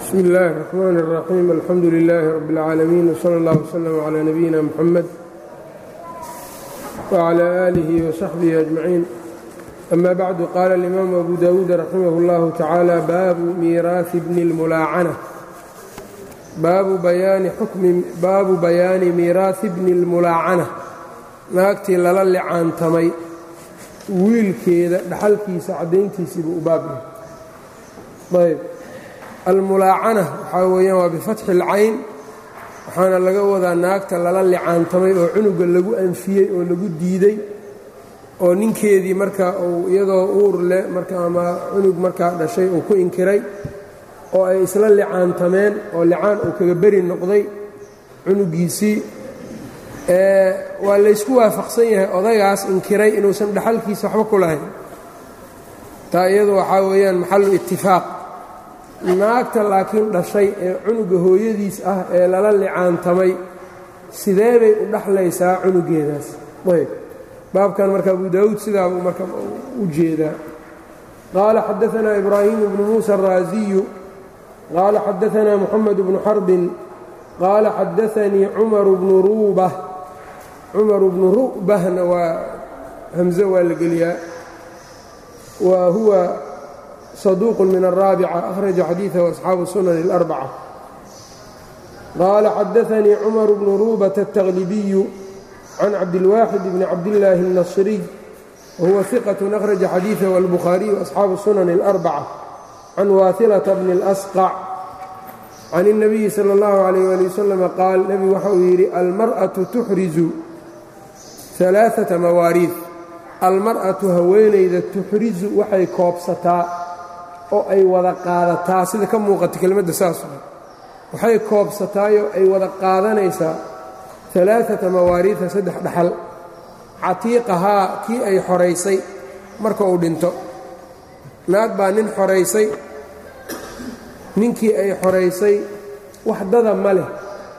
bsmi اllahi الرحmn الرaxيim alxamdu لilaahi rab اlcaalamiin wslى اllah wslm عlى nabiyina mxamed wعlى آlihi وsaxbihi أجmaciin ama bacdu qaala اlimaamu abu dawuud raximah اllahu tacaala baabu miiraaثi bni اlmulaacana baabu bayaani miiraaثi bni اlmulaacana naagtii lala licaantamay wiilkeeda dhaxalkiisa caddayntiisiibuu u baab yahay ayb almulaacana waxaa weeyaan waa bifatxi اlcayn waxaana laga wadaa naagta lala licaantamay oo cunuga lagu anfiyey oo lagu diiday oo ninkeedii marka uu iyadoo uur leh marka ama cunug markaa dhashay uu ku inkiray oo ay isla licaantameen oo licaan uu kaga beri noqday cunugiisii waa laysku waafaqsan yahay odagaas inkiray inuusan dhaxalkiisa waxba ku lahayn taa iyadu waxaa weeyaan maxalu itifaaq naagta laakiin dhashay ee cunuga hooyadiis ah ee lala licaantamay sidee bay u dhaxlaysaa cunugeedaas ayb baabkan marka abu daawuud sidaabuu marka u jeedaa qaala xadaanaa ibraahimu bnu muusa araasiyu qaala xadaanaa muxamed bnu xarbin qaala xadaanii cumaru bnu ruubah cumaru bnu ru'bahna waa hamze waa la geliyaa wa huwa صدوq min الرaaبcة أhرaجa xadيiثه أصxaabu الsunan الأربcة qaala xadaثnii cmر بن ruبة التغلبي can cabdالواxid بn cabdاللaahi النصري whuwa ثiqة أhرaجa xadيiثه الbخhاaرiي وأصxaabu الsunan الأربcة can waaثiلة بن الأsقع can النabiyi slى الlaه عليه لي وsلم qaal nebigu waxa uu yidhi almarأaة تxriزu ثaلaaثaةa mawaariiث almar'atu haweenayda tuxrizu waxay koobsataa oo ay wada qaadataa sida ka muuqata kelmadda saas waxay koobsataayoo ay wada qaadanaysaa alaaata mawaariida saddex dhaxal catiiqahaa kii ay xoraysay marka uu dhinto naag baa nin xoraysay ninkii ay xoraysay waxdada ma leh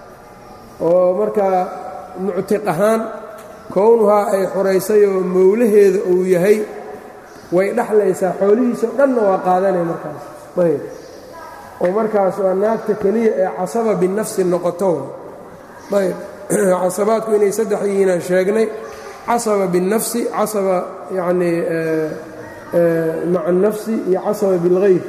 oo markaa muctiq ahaan kownuhaa ay xoraysay oo mowlaheeda uu yahay way dhaxlaysaa xoolihiisao dhanna waa qaadanay markaas ayb oo markaas waa naagta keliya ee casaba binafsi noqoto ayb casabaadku inay saddex yihiinaan sheegnay casaba binnafsi casaba yacnii maca annafsi iyo casaba bilghayr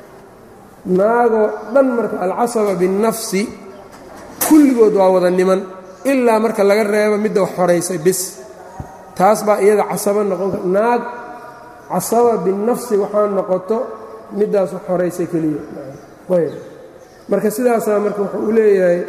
naagoo dhan marka alcasaba binnafsi kulligood waa wada niman ilaa marka laga reebo midda wax xoraysay bis taas baa iyada casaba noqon kar naag casaba binafsi waxaa noqoto middaas wax xoraysay keliya ayb marka sidaasaa marka wuxuu u leeyahay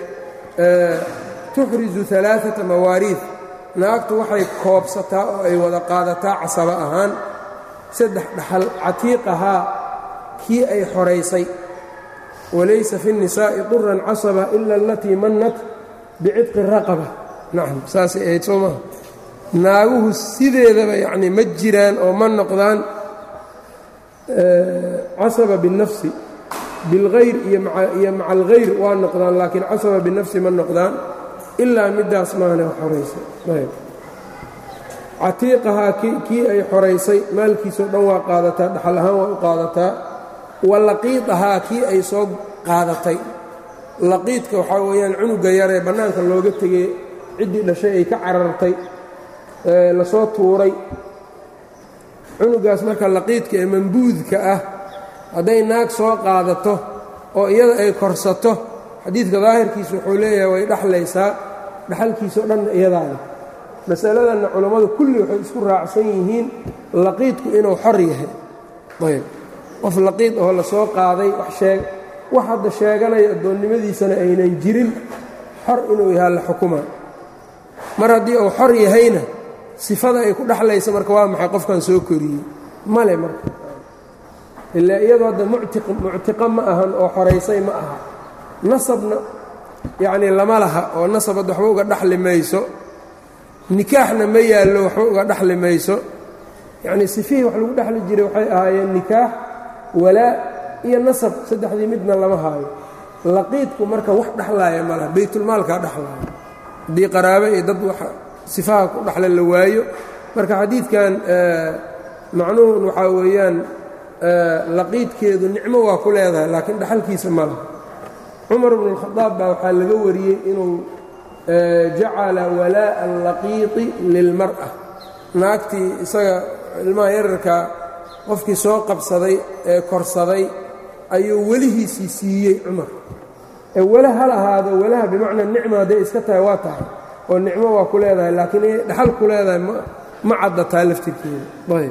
tuxrizu alaaata mawaariid naagtu waxay koobsataa oo ay wada qaadataa casaba ahaan saddex dhaxal catiiqahaa kii ay xoraysay walaysa fi الnisaa'i quran casaba ila alatii mannat bicitqi raqaba nacam saasay ahayd soo maha naaguhu sideedaba yacnii ma jiraan oo ma noqdaan casaba binnafsi bilghayr iyo maca alghayr waa noqdaan laakiin casaba binafsi ma noqdaan ilaa middaas maana xoraysay ayb catiiqahaa kii ay xoraysay maalkiisao dhan waa qaadataa dhaxal ahaan waa u qaadataa wa laqiidahaa kii ay soo qaadatay laqiidka waxaa weeyaan cunuga yaree bannaanka looga tegey ciddii dhashay ay ka carartay lasoo tuuray cunugaas marka laqiidka ee mambuudka ah hadday naag soo qaadato oo iyada ay korsato xadiidka daahirkiisa wuxuu leeyahay way dhaxlaysaa dhaxalkiisao dhanna iyadaana masaladanna culammadu kulli waxay isku raacsan yihiin laqiidku inuu xor yahay ayb qof laqiid oo la soo qaaday wax sheeg wax hadda sheeganaya addoonnimadiisana aynan jirin xor inuu yahaa la xukuma mar haddii uu xor yahayna sifada ay ku dhexlaysa marka waa maxay qofkan soo koriyey male marka ilaa iyadoo hadda muctiqa ma ahan oo xoraysay ma aha nasabna yacnii lama laha oo nasab hadda waxba uga dhaxli mayso nikaaxna ma yaallo waxba uga dhaxli mayso yacnii sifihii wax lagu dhexli jiray waxay ahaayeen nikaax walaa iyo nasab saddexdii midna lama haayo laqiidku marka wax dhexlaaya ma laha baytulmaalkaa dhexlaaya haddii qaraabe iyo dad wax sifaha ku dhexle la waayo marka xadiidkan macnuhun waxaa weeyaan laqiidkeedu nicmo waa ku leedahay laakiin dhaxalkiisa ma laha cumar bnu اlkhadaab baa waxaa laga wariyey inuu jacala walaaءa allaqiiطi lilmar'a naagtii isaga ilmaha yararkaa qofkii soo qabsaday ee korsaday ayuu welihiisii siiyey cumar ee wele hal ahaado welaha bimacnaa nicma hadday iska tahay waa tahay oo nicmo waa ku leedahay laakiin inay dhaxal ku leedahay ma caddataa laftirkeeda ayb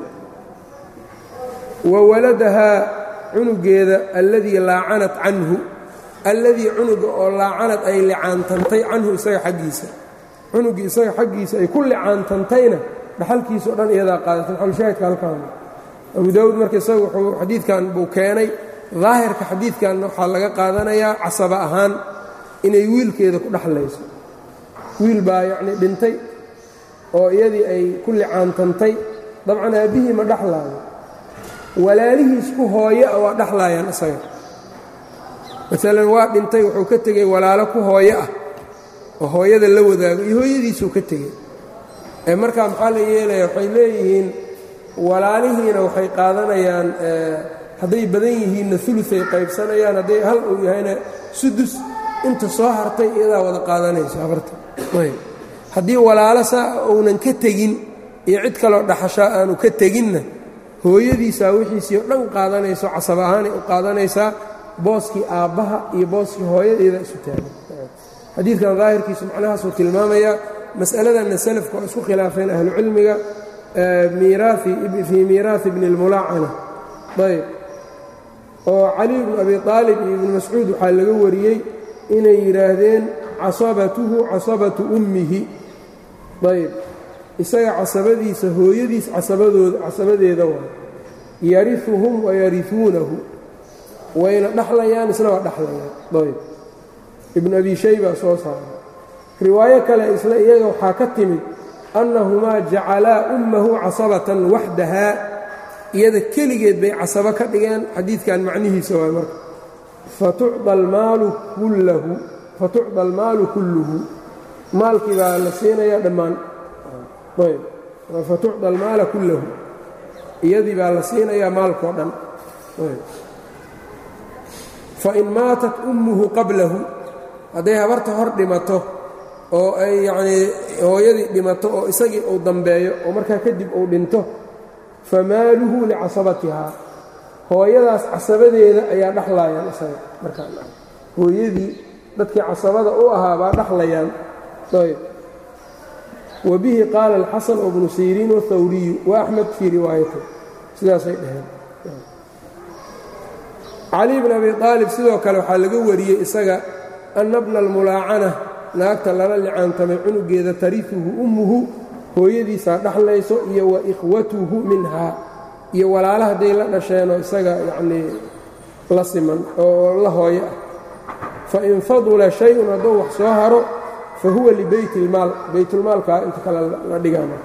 wa waladahaa cunugeeda alladii laacanat canhu alladii cunuga oo laacanad ay licaantantay canhu isaga xaggiisa cunugii isaga xaggiisa ay ku licaantantayna dhaxalkiisa o dhan iyadaa qaadatay maxalushaahidka halkaan abu daawuud marka isaga wuxuu xadiidkan buu keenay daahirka xadiidkanna waxaa laga qaadanayaa casaba ahaan inay wiilkeeda ku dhexlayso wiil baa yacnii dhintay oo iyadii ay ku licaantantay dabcan aabbihii ma dhexlaayo walaalihiis ku hooye a waa dhexlaayaan isaga maalan waa dhintay wuxuu ka tegey walaalo ku hooye ah oo hooyada la wadaago iyo hooyadiisuu ka tegey ee markaa maxaa la yeelaya waxay leeyihiin walaalihiina waxay qaadanayaan hadday badan yihiinna uluay qaybsanayaan hadday hal uu yahayna sudus inta soo hartay iyadaa wada qaadanayso habarta haddii walaalo saa uunan ka tegin iyo cid kaloo dhaxashaa aanu ka teginna hooyadiisaa wixiisii o dhan qaadanayso casab ahaanay u qaadanaysaa booskii aabbaha iyo booskii hooyadeeda isu taagan xadiidkan daahirkiisu macnahaasuu tilmaamayaa mas'aladanna salafka oo isku khilaafeen ahlucilmiga fii miiraahi bni اlmulaacana ayb oo cali bnu abi aalib iyo ibnu mascuud waxaa laga wariyey inay yidhaahdeen casabatuhu casabatu ummihi ayb isaga casabadiisa hooyadiis casabadooda casabadeeda waa yariuhum wayariuunahu wayna dhaxlayaan isna waa dhaxlayaan ayb ibnu abi shayba soo saaray riwaayo kale isla iyaga waxaa ka timid annahumaa jacalaa ummahu casabatan waxdahaa iyada keligeed bay casabo ka dhigeen xadiidkan macnihiisa waay marka fatucda almaalu kulluhu maalkii baa la siinayaa dhammaan ayb fatucda almaala kullahu iyadii baa la siinayaa maalkao dhan fain maatat ummuhu qablahu hadday habarta hor dhimato oo ay yacnii hooyadii dhimato oo isagii uu dambeeyo oo markaa kadib uu dhinto famaaluhu licasabatihaa hooyadaas casabadeeda ayaa dhaxlayaan isaga markaa hooyadii dadkii casabada u ahaa baa dhaxlayaan ayb wa bihi qaala alxasan wbnu siriin wاthawriyu wa axmed fii riwaayati sidaasay dhaheen cali bn abi aalib sidoo kale waxaa laga wariyey isaga anna bna almulaacana naagta lala licaantamay cunugeeda tariuhu ummuhu hooyadiisaa dhaxlayso iyo wa ikhwatuhu minhaa iyo walaala hadday la dhasheenoo isaga yacnii la siman oo la hooyo ah fain fadula shay-un hadduu wax soo haro fa huwa libeyt ilmaal baytulmaalkaa inta kale la dhigaa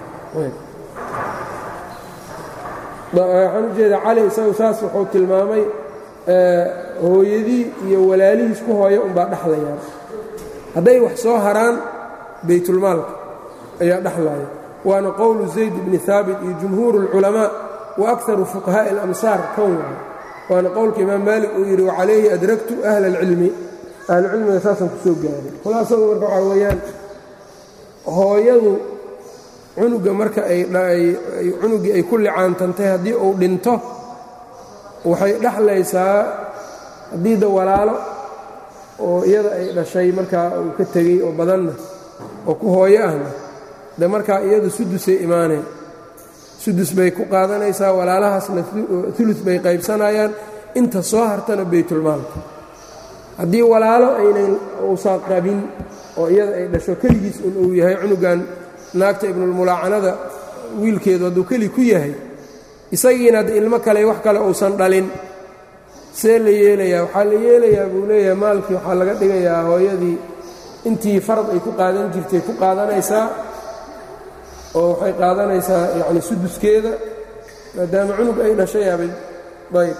waxaan u jeeda cali isagu saas wuxuu tilmaamay hooyadii iyo walaalihiis ku hooya unbaa dhexlayaan hadday wax soo haraan baytulmaalka ayaa dhexlaya waana qowlu zayd bni haabit iyo jumhuur اlculamaa wa akaru fuqahaaءi اlamsaar kan waay waana qowlka imaam maalik uu yidhi wacalayhi adragtu ahla اlcilmi ahlucilmiga saasaan ku soo gaaray khulaasadu marka waxaa weeyaan hooyadu cunuga marka aycunugii ay ku licaantantay haddii uu dhinto waxay dhexlaysaa haddii da walaalo oo iyada ay dhashay markaa uu ka tegey oo badanna oo ku hooyo ahna de markaa iyadu sudusay imaaneen sudus bay ku qaadanaysaa walaalahaasna ulu bay qaybsanayaan inta soo hartana baytulmaalka haddii walaalo aynan uusaa qabin oo iyada ay dhasho keligiis un uu yahay cunugan naagta ibnulmulaacanada wiilkeedu hadduu keli ku yahay isagiina hadda ilmo kale wax kale uusan dhalin see la yeelayaa waxaa la yeelayaa buu leeyahay maalkii waxaa laga dhigayaa hooyadii intii farad ay ku qaadan jirtay ku qaadanaysaa oo waxay qaadanaysaa yacni suduskeeda maadaama cunug ay dhashay abay ayb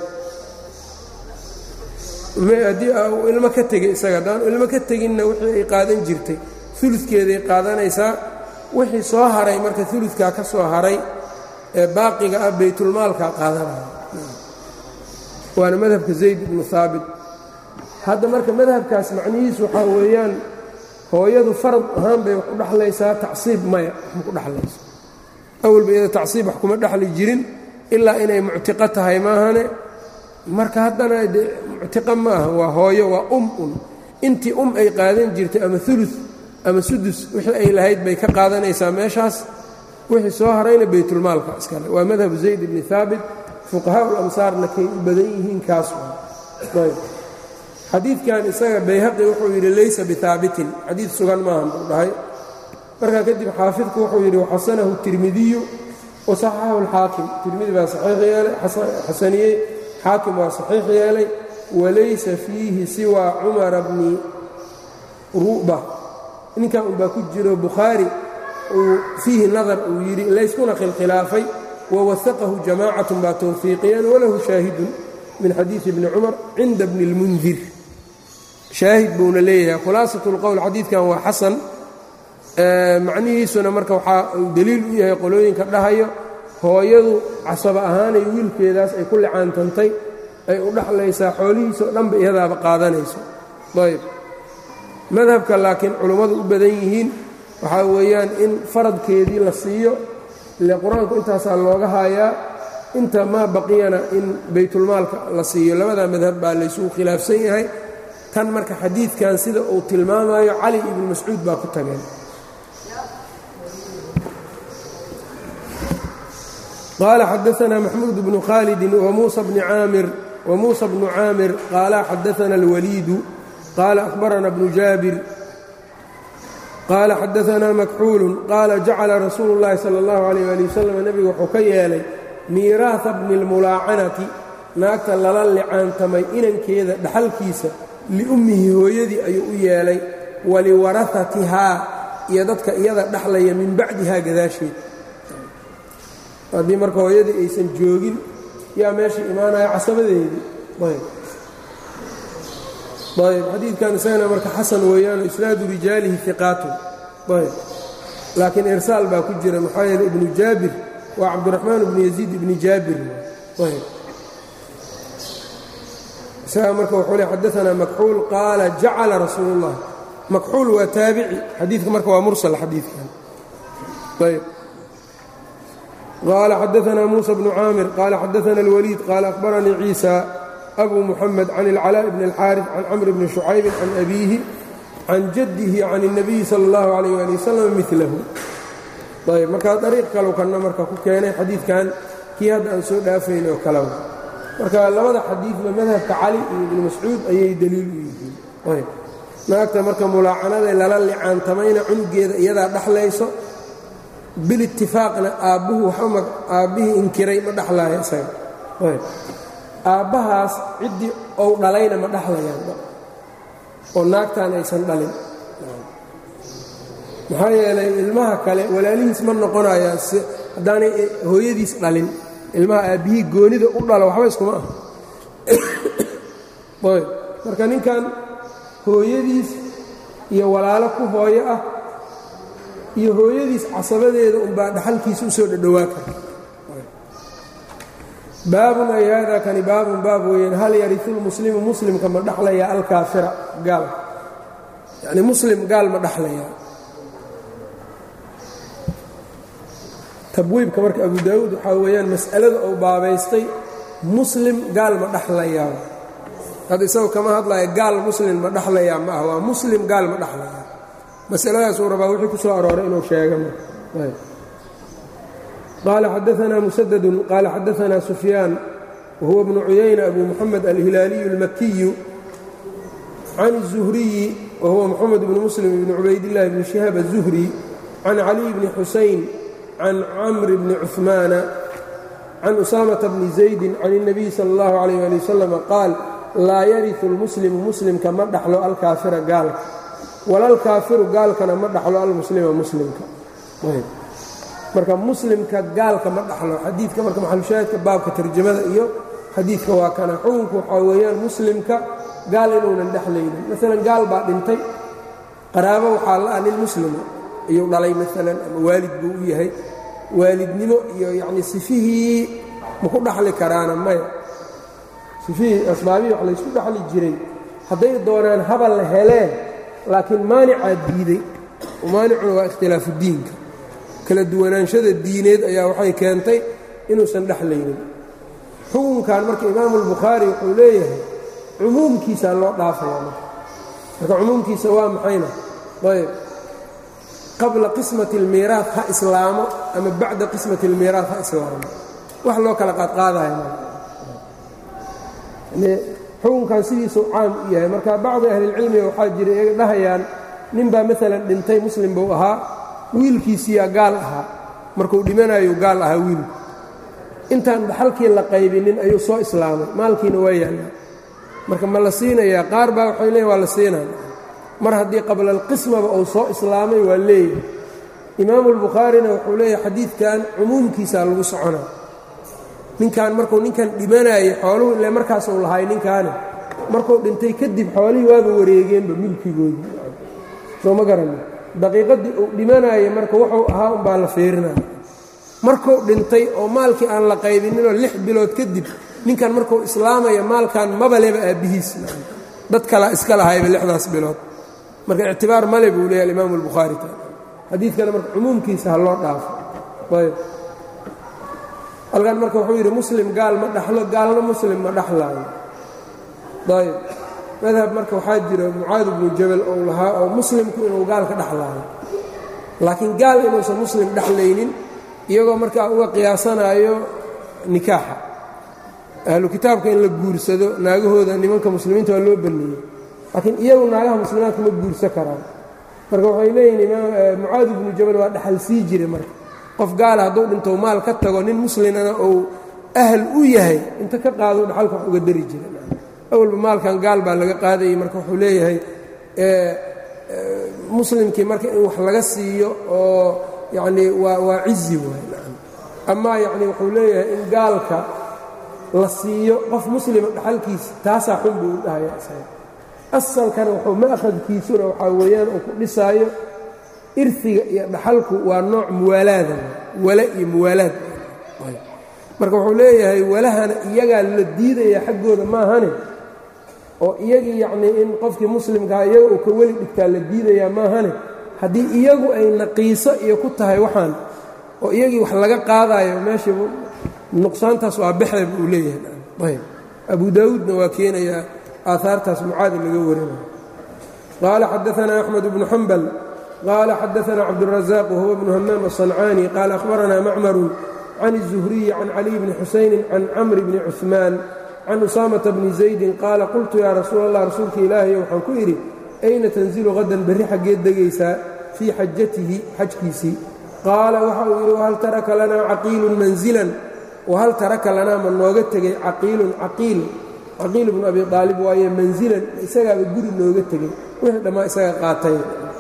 haddii uu ilmo ka tegey isaga haddaanu ilmo ka teginna wixii ay qaadan jirtay uludkeeday qaadanaysaa wixii soo haray marka uludkaa ka soo haray ee baaqiga ah baytulmaalkaa qaadanaya waana madhabka zayd ibnu haabit hadda marka madhabkaas macnihiisu waxaa weeyaan hooyadu farad ahaan bay wax u dhexlaysaa tacsiib maya wax ma ku dhexlayso awalba iyada tacsiib wax kuma dhexli jirin ilaa inay muctiqo tahay maahane marka haddana de muctiqo ma aha waa hooyo waa um un intii um ay qaadan jirtay ama ulu ama sudus wixii ay lahayd bay ka qaadanaysaa meeshaas wixii soo harayna baytulmaalka iskale waa madhabu zayd ibni haabit fuqahaa ulamsaarna kay u badan yihiin kaas ayb xadiidkan isaga bayhaqi wuxuu yidhi laysa bihaabitin xadiid sugan maahan buu dhahay markaa kadib xaafidku wuxuu yidhi waxasanahu tirmidiyu wasaxaxahu alxaakim tirmidi baa saxiix yeelay xasaniyey xaakim waa saxiix yeelay walaysa fiihi siwaa cumara bni ru'ba ninkan unbaa ku jiro bukhaari uu fiihi nadar uu yidhi layskuna khilkhilaafay wawasaqahu jamaacatun baa towfiiqiyeen walahu shaahidun min xadiidi bni cumar cinda bni اlmundir shaahid buuna leeyahay khulaasat اlqowl xadiidkan waa xasan macnihiisuna marka waxaa uu deliil u yahay qolooyinka dhahayo hooyadu casaba ahaanay wiilkeedaas ay ku licaantantay ay u dhaxlaysaa xoolihiisao dhanba iyadaaba qaadanayso ayb madhabka laakiin culummadu u badan yihiin waxaa weeyaan in faradkeedii la siiyo ile qur-aanku intaasaa looga haayaa inta maa baqiyana in baytulmaalka la siiyo labada madhab baa laysugu khilaafsan yahay tan marka xadiidkan sida uu tilmaamayo cali ibnu mascuud baa ku tageen qaala xadaanaa maxmuud bnu khaalidin wamuusa bnu caamir qaala xadaana alwaliidu qaala ahbarana bnu jaabir qaala xadaanaa makxuulun qaala jacala rasuulu اllahi sala اllahu alayh ali wasalam nebigu wuxuu ka yeelay miiraaha bni اlmulaacanati naagta lala licaantamay inankeeda dhaxalkiisa liummihi hooyadii ayuu u yeelay waliwarahatihaa iyo dadka iyada dhaxlaya min bacdihaa gadaasheed haddii marka hooyadii aysan joogin yaa meesha imaanaya casabadeedii ayb ayb xadiidkan isagana marka xasan weeyaano isnaadu rijaalihi iqaatun ayb laakiin irsaal baa ku jira maxaa yeele ibnu jaabir waa cabdiraxmaan ibnu yaziid ibni jaabir ayb isaga marka wuxuu le xadaanaa makxuul qaala jacala rasuulu اllah makxuul waa taabici xadiidka marka waa mursal xadiidkan ayb qaala xadaanaa muusa bnu caamir qaala xadaana اlwaliid qaala ahbaranii ciisa abu muxamed can اlcalaa bn اlxaariث can camr bni shucaybin can abiihi can jaddihi can الnabiyi salى اllahu alayh ali wasalam milahu ayb markaa dariiq kalow kanna marka ku keenay xadiidkan kii hadda aan soo dhaafayn oo kaleba marka labada xadiidba madhabka cali iyo ibnu mascuud ayay deliil u yihiin ayb naagta marka mulaacanada lala licaantamayna cunugeeda iyadaa dhaxlayso bilitifaaqna aabbuhu waxba aabbihii inkiray ma dhaxlaayo isaga ayb aabbahaas ciddii ou dhalayna ma dhaxlayaan oo naagtaan aysan dhalin maxaa yeelay ilmaha kale walaalihiis ma noqonayaan haddaanay hooyadiis dhalin ilmaha aabbihii goonida u dhalo waxba iskuma ah ayb marka ninkan hooyadiis iyo walaalo ku hooyo ah iyo hooyadiis casabadeeda unbaa dhaxalkiisa u soo dhadhowaa kara baabun ay haadaa kani baabun baab weeyaan hal yariu lmuslimu muslimka ma dhaxlayaa alkaafira gaal yacni muslim gaal ma dhaxlayaa tabwiibka marka abu daawuud waxaa weeyaan mas'alada uu baabaystay muslim gaal ma dhaxlayaa hadda isagoo kama hadlaya gaal muslim ma dhaxlayaa ma ah waa muslim gaal ma dhaxlayaa masaladaasuu rabaa wixii ku soo arooray inuu sheega qaala xadaanaa musadadun qaala xadaanaa sufyaan wahuwa bnu cuyayna abu muxamed alhilaaliyu اlmakiyu can الzuhriyi wahuwa moxamed bni muslim bni cubaydillahi bni shihaab الzuhri can caliy bni xusayn can camri bni cuثmaana can usaamata bni zaydi can الnabiy salى اllahu alayh ali wasalam qaal laa yariu lmuslimu muslimka ma dhaxlo alkaafira gaalka walalkaafiru gaalkana ma dhaxlo almuslima muslimka marka muslimka gaalka ma dhaxlo xadiidka marka maxalushaahidka baabka tarjamada iyo xadiidka waa kana xukunku waxaa weeyaan muslimka gaal inuunan dhexlaynin maalan gaal baa dhintay qaraabo waxaa la ah nin muslima iyuu dhalay maalan ama waalid buu u yahay waalidnimo iyo yacnii sifihii maku dhaxli karaana maya sifihii asbaabihii wax laysku dhaxli jiray hadday doonaan habal la heleen laakiin maanicaa diiday maanicuna waa ikhtilaafu diinka kala duwanaanshada diineed ayaa waxay keentay inuusan dhexlaynin xukunkan marka imaamu albukhaari wuxuu leeyahay cumuumkiisaa loo dhaafaya marka marka cumuumkiisa waa maxayna ayb qabla qismati اlmiiraat ha islaamo ama bacda qismati اlmiiraat ha islaamo wax loo kala qaadqaadaya xukunkan sidiisuu caam u yahay marka bacdi ahlilcilmiga waxaa jira iyaga dhahayaan ninbaa maalan dhintay muslim buu ahaa wiilkiisiyaa gaal ahaa markuu dhimanayu gaal ahaa wiilku intaan dhaxalkii la qaybinin ayuu soo islaamay maalkiina waa yaallaa marka ma la siinayaa qaar baa waxay leeyiin waa la siinaya mar haddii qabla alqismaba uu soo islaamay waa leeyahay imaamu albukhaarina wuxuu leeyahay xadiidkan cumuumkiisaa lagu soconaa ninkan markuu ninkan dhimanayay xooluhu ile markaasuu lahay ninkaani markuu dhintay kadib xoolihii waaba wareegeenba milkigoodii soo ma garanin daqiiqaddii uu dhimanayay marka wuxuu ahaa umbaa la fiirinaya markuu dhintay oo maalkii aan la qaybininoo lix bilood kadib ninkan markuu islaamaya maalkan mabaleba aabbihiis dad kalaa iska lahayba lixdaas bilood marka ictibaar male buu leeyahy alimaamu albukhaari ta xadiidkana marka cumuumkiisa ha loo dhaafo ayb halkan marka wuxuu yidhi muslim gaal ma dhaxlo gaalna muslim ma dhaxlaayo ayb madhab marka waxaa jira mucaad bnu jabal ou lahaa oo muslimku inuu gaal ka dhexlaayo laakiin gaal inuusan muslim dhexlaynin iyagoo markaa uga qiyaasanaayo nikaaxa ahlu kitaabka in la guursado naagahooda nimanka muslimiinta waa loo banneeyey laakiin iyagu naagaha muslimaadka ma guursan karaan marka waxay leeyihin mucaad ibnu jabal waa dhexal sii jira marka qof gaala hadduu dhinto maal ka tago nin muslimana uu ahal u yahay inta ka qaado dhaxalka wax uga dari jira awalba maalkan gaal baa laga qaadayay marka wuxuu leeyahay muslimkii marka in wax laga siiyo oo yacnii waa waa cizi waay amaa yacni wuxuu leeyahay in gaalka la siiyo qof muslima dhaxalkiisa taasaa xun buu u dhahaya isaga asalkana wuxuu ma'khadkiisuna waxaa weeyaan uu ku dhisaayo irfiga iyo dhaxalku waa nooc muwaalaada wala iyo muwaalaad marka wuxuu leeyahay walahana iyagaa la diidaya xaggooda maahane oo iyagii yacnii in qofkii muslimkaa iyaga uu ka weli dhigtaa la diidayaa maahane haddii iyagu ay naqiiso iyo ku tahay waxaan oo iyagii wax laga qaadaayo meesha nuqsaantaas waa baxda buu leeyahay ayb abu daawuudna waa keenayaa aahaartaas mucaadi laga warinayo qaala xadaanaa axmed bnu xambal qaala xadaanaa cabdurazaaq wahuwa bnu hamaam aلصancaani qaala ahbaranaa macmaru can الzuhriyi can caliy bni xusayni can camri bni cuثmaan can usaamata bni zaydin qaala qultu yaa rasuul allah rasuulka ilaahayo waxaan ku idhi ayna tanzilu hadan berri xaggeed degaysaa fii xajatihi xajkiisii qaala waxa uu yidhi wahal taraka lanaa caqiilun manzilan wahal taraka lanaa ma nooga tegey caqiilun caqiil caqiil bnu abi aalib waaye manzilan isagaaba guri nooga tegey wixii dhammaa isaga qaatay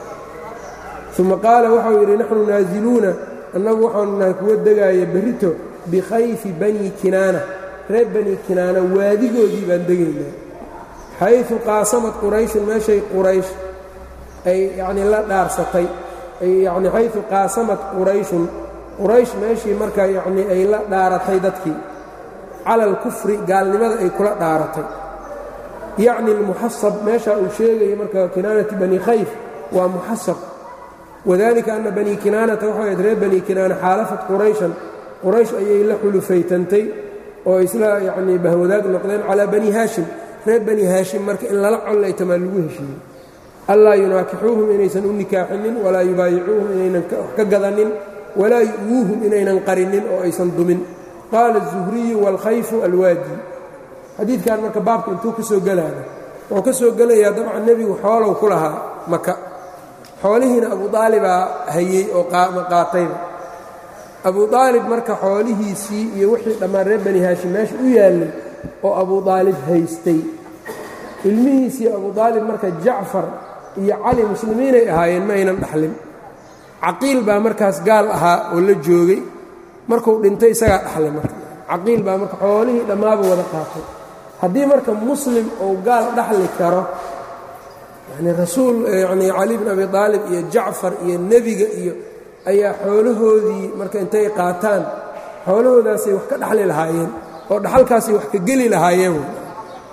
uma qaala waxau yidhi naxnu naaziluuna annagu waxaanu nahay kuwa degaaya berrito bikhayfi bani kinaana reer bani kinaana waadigoodii baan degaynaa xayثu qaasamad qurayshun meeshay quraysh ay yacnii la dhaarsatay yani xayثu qaasamad qurayshun quraysh meeshii marka yacnii ay la dhaaratay dadkii cala alkufri gaalnimada ay kula dhaaratay yacni almuxasab meeshaa uu sheegaya marka kinaanati bani khayf waa muxasab wadalika ana bani kinaanata waxay ahayd reer bani kinaana xaalafat qurayshan quraysh ayay la xulufaytantay oo isla yacnii bahwadaag noqdeen calaa bani haashim reer bani haashim marka in lala collaytamaa lagu heshiiyey allaa yunaakixuuhum inaysan u nikaaxinin walaa yubaayicuuhum inaynan wax ka gadanin walaa yu'wuuhum inaynan qarinin oo aysan dumin qaala الzuhriyu wاlkhayfu alwaadi xadiidkan marka baabka intuu ka soo gelaaya wuxuu ka soo gelayaa dabcan nebigu xoolow ku lahaa maka xoolihiina abu aalibaa hayey oo qaatayba abu aalib marka xoolihiisii iyo wixii dhammaan reer bani haashim meesha u yaallay oo abu aalib haystay ilmihiisii abu aalib marka jacfar iyo cali muslimiinay ahaayeen ma aynan dhaxlin caqiil baa markaas gaal ahaa oo la joogay markuu dhintay isagaa dhaxlay marka caqiil baa marka xoolihii dhammaaba wada qaatay haddii marka muslim uu gaal dhaxli karo yani rasuul yani cali bin abi aalib iyo jacfar iyo nebiga iyo ayaa xoolahoodii marka intay qaataan xoolahoodaasay wax ka dhaxli lahaayeen oo dhaxalkaasay wax ka geli lahaayeen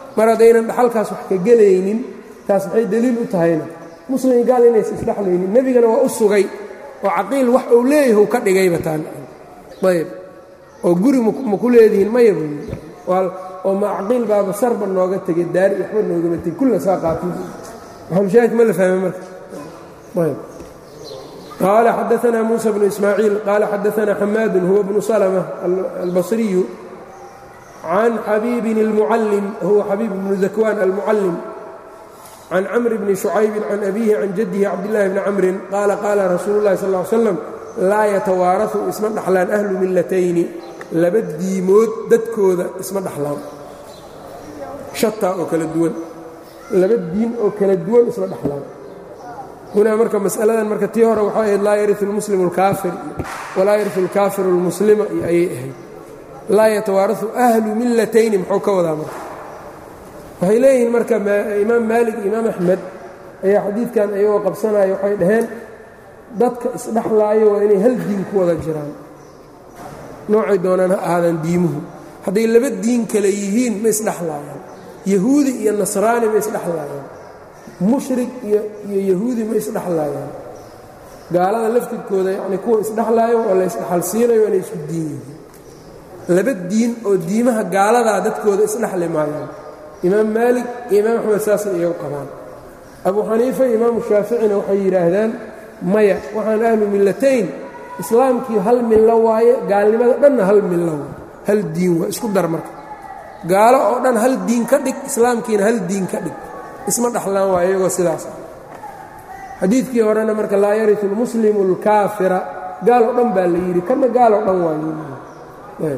mar haddaynan dhaxalkaas wax ka gelaynin taas maxay deliil u tahayna muslim iyo gaal inaysa isdhexlaynin nebigana waa u sugay oo caqiil wax uu leeyahu ka dhigayba taan ayb oo guri ma ku leedihiin maya buu oo ma caqiil baaba sarba nooga tegay daari waxba noogama tegey kulla saa qaatin maxamushaahid ma la fahmay marka ayb qaala xadaanaa muusa bnu ismaaciil qaala xadaanaa xamaadun huwa bnu salma albasriyu can xabiibin اlmucallim huwa xabiib bnu dakwaan almucallim can camr bni shucaybin can abiihi can jaddihi cabdillaahi bni camrin qaala qaala rasuulu llahi sal ll ly slam laa yatawaarasu isma dhaxlaan ahlu millatayni laba diimood dadkooda isma dhaxlaan shataa oo kala duwan laba diin oo kala duwan isma dhaxlaan hunaa marka masaladan marka tii hore waxay ahayd laa yariu lmuslimu alkaafir walaa yariu alkaafiru almuslima iyo ayay ahayd laa yatawaarasu ahlu millatayni muxuu ka wadaa marka waxay leeyihiin marka imaam maalik iyo imaam axmed ayaa xadiidkan ayagoo qabsanaya waxay dhaheen dadka isdhexlaayo waa inay hal diin ku wada jiraan noocay doonaan ha ahaadaan diimuhu hadday laba diin kale yihiin ma isdhexlaayaan yahuudi iyo nasraani ma isdhexlaayaan mushrik iyo yahuudi ma isdhexlaayaan gaalada laftirkooda yacni kuwa isdhexlaayo oo la isdhexalsiinayo inay isku diin yihiin laba diin oo diimaha gaaladaa dadkooda isdhexli maayaan imaam maalik iyo imaam axmed saasay iyagu qabaan abu xaniifa iyo imaamu shaaficina waxay yidhaahdaan maya waxaan ahlu millatayn islaamkii hal millo waaye gaalnimada dhanna hal millo waay hal diin waa isku dar marka gaalo oo dhan hal diin ka dhig islaamkiina hal diin ka dhig isma dhaxlaan waa iyagoo sidaas ah xadiidkii horena marka laa yariu lmuslimu alkaafira gaal oo dhan baa la yidhi kana gaal oo dhan waa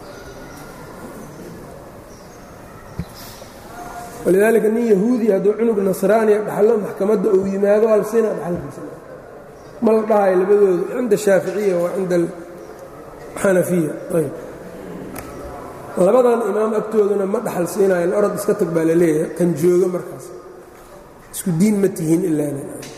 walidaalika nin yahuudi hadduu cunug nasraaniya dhaxlo maxkamadda uu yimaado alsina dhaxalkiisa ma la dhahayo labadooda cinda shaaficiya waa cinda xanafiya ayb labadan imaam agtooduna ma dhaxal siinayan orod iska tag baa la leeyahay kan jooga markaas isku diin ma tihiin ilaana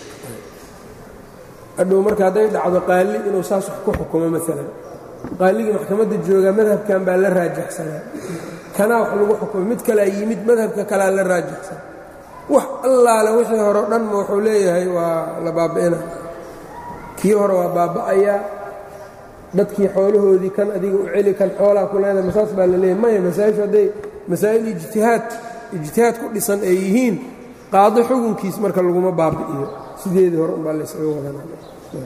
hadhow marka hadday dhacdo qaali inuu saas wax ku xukumo maalan qaaligii maxkamadda joogaa madhabkan baa la raajaxsanaa kanaa wax lagu xukumay mid kalea yimid madhabka kalea la raajaxsan wax allaale wixii hore o dhan ma wuxuu leeyahay waa la baaba'ina kii hore waa baaba'ayaa dadkii xoolahoodii kan adiga u celi kan xoolaa ku leedahay masaas baa la leeyahay maya masaa'ishu hadday masaa'il ijtihaad ijtihaad ku dhisan ay yihiin qaado xukunkiis marka laguma baabi'iyo sideedii hore umbaa laysaga wadanaa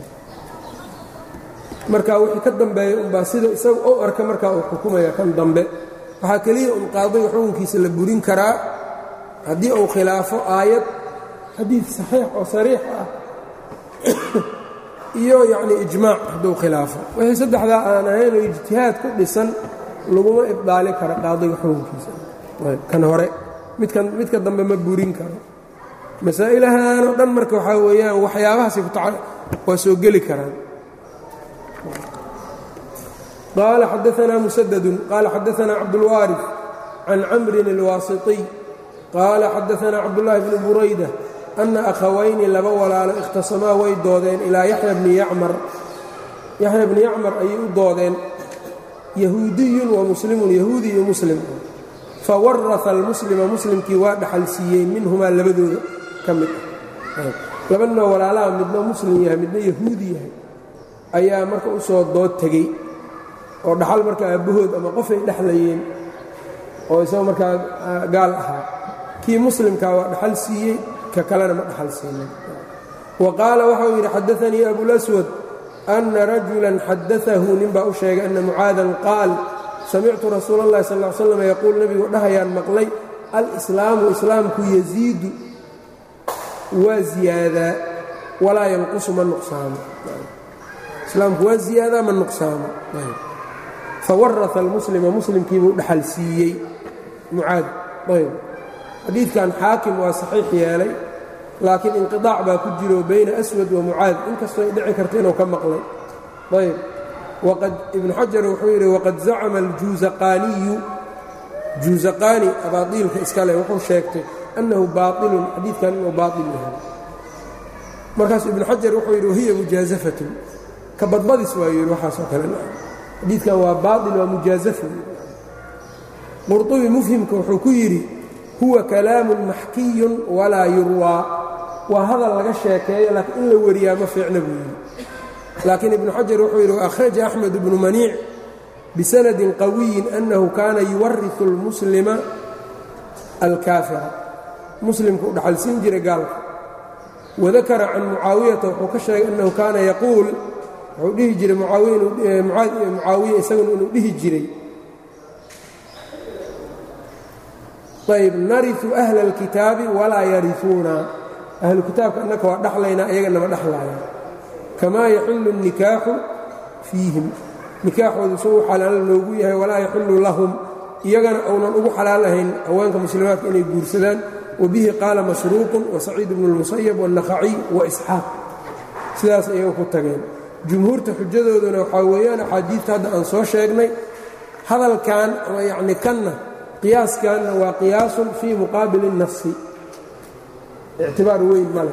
marka wixii ka dambeeya umbaa sida isaga u arka markaa uu xukumaya kan dambe waxaa keliya un qaadiga xukunkiisa la burin karaa haddii uu khilaafo aayad xadiid saxiix oo sariix ah iyo yacni ijmaac hadduu khilaafo wixii saddexdaa aan ahayn oo ijtihaad ku dhisan laguma ibdaali karo qaadiga xukunkiisa kan hore midkan midka dambe ma burin karo masaa'ilahan oo dhan marka waxaa weeyaan waxyaabahaasay waa soo geli karaan qال xadaثna mسdd qال xadaثna cabdالwاriث can camri الwاasiطي qال xadaثna cabdاللahi بن burayدة أna أkhawayni laba walaalo اkhtasamaa way doodeen ilaa yaحya bni yacmar yaxya bni yacmar ayay u doodeen yahuudiyu وamuslimu yahuudi iyo muslim fawaraثa اlmuslima muslimkii waa dhaxal siiyey minhumaa labadooda ka mid ah labanoo walaalaha midna muslim yahay midna yahuudi yahay ayaa marka u soo dood tegey oo dhaxal marka aabbahood ama qofay dhexlayeen oo isagoo markaa gaal ahaa kii muslimkaa waa dhaxal siiyey ka kalena ma dhaxal siinin wa qaala waxau yidhi xadaanii abulaswad anna rajulan xadaahu ninbaa u sheegay anna mucaadan qaal samictu rasuula اllahi sal ll slam yaquul nebigu dhahayaan maqlay alislaamu islaamku yasiidu waa ziyaadaa walaa yanqusu ma nuqsaamo islaamku waa ziyaadaa ma nuqsaamo fawaraa almuslima muslimkiibuu dhaxal siiyey mucaad ayb xadiidkan xaakim waa saxiix yeelay laakiin inqiطaac baa ku jiro bayna aswad wa mucaad inkastoo ay dhici karta inuu ka maqlay ayb waqad ibnu xajar wuxuu yidhi waqad zacama aljuusaqaaniyu juusaqaani abaadiilka iskale wuxuu sheegtay annahu baailun xadiidkan inuu baail yahay markaasuu ibnu xajar wuxuu yidhi wahiya mujaazafatun ka badbadis waa yidhi waxaasoo kale xadiidkan waa baail waa mujaazafo qurطubi mufhimka wuxuu ku yidhi huwa kalaamun maxkiyun walaa yurwaa waa hadal laga sheekeeyo laakiin in la wariyaa ma fiicna buu yidhi laakiin ibnu xajar wuxuu yidhi waأkhraja axmed bnu maniic bisanadin qawiyin annahu kaana yuwariu اlmuslima alkaafira muslimku u dhaxalsiin jiray gaalka wadakara can mucaawiyata wuxuu ka sheegay annahu kaana yaquul wuxuu dhihi jiray mucaawiya isaguna inuu dhihi jiray ayb nariu ahla اlkitaabi walaa yariuuna ahlu kitaabka annaka waa dhaxlaynaa iyaga nama dhaxlaaya kamaa yaxillu الnikaaxu fiihim nikaaxoodu suu u xalaal loogu yahay walaa yaxillu lahum iyagana uunan ugu xalaal ahayn haweenka muslimaadka inay guursadaan wabihi qaala masruuqun wasaciid bnu اlmusayab wالnaqaciy waisxaaq sidaas iyaga ku tageen jumhuurta xujadooduna waxaa weeyaan axaadiidta hadda aan soo sheegnay hadalkan ama yacni kanna qiyaaskanna waa qiyaasun fii muqaabili الnafsi ictibaar weyn male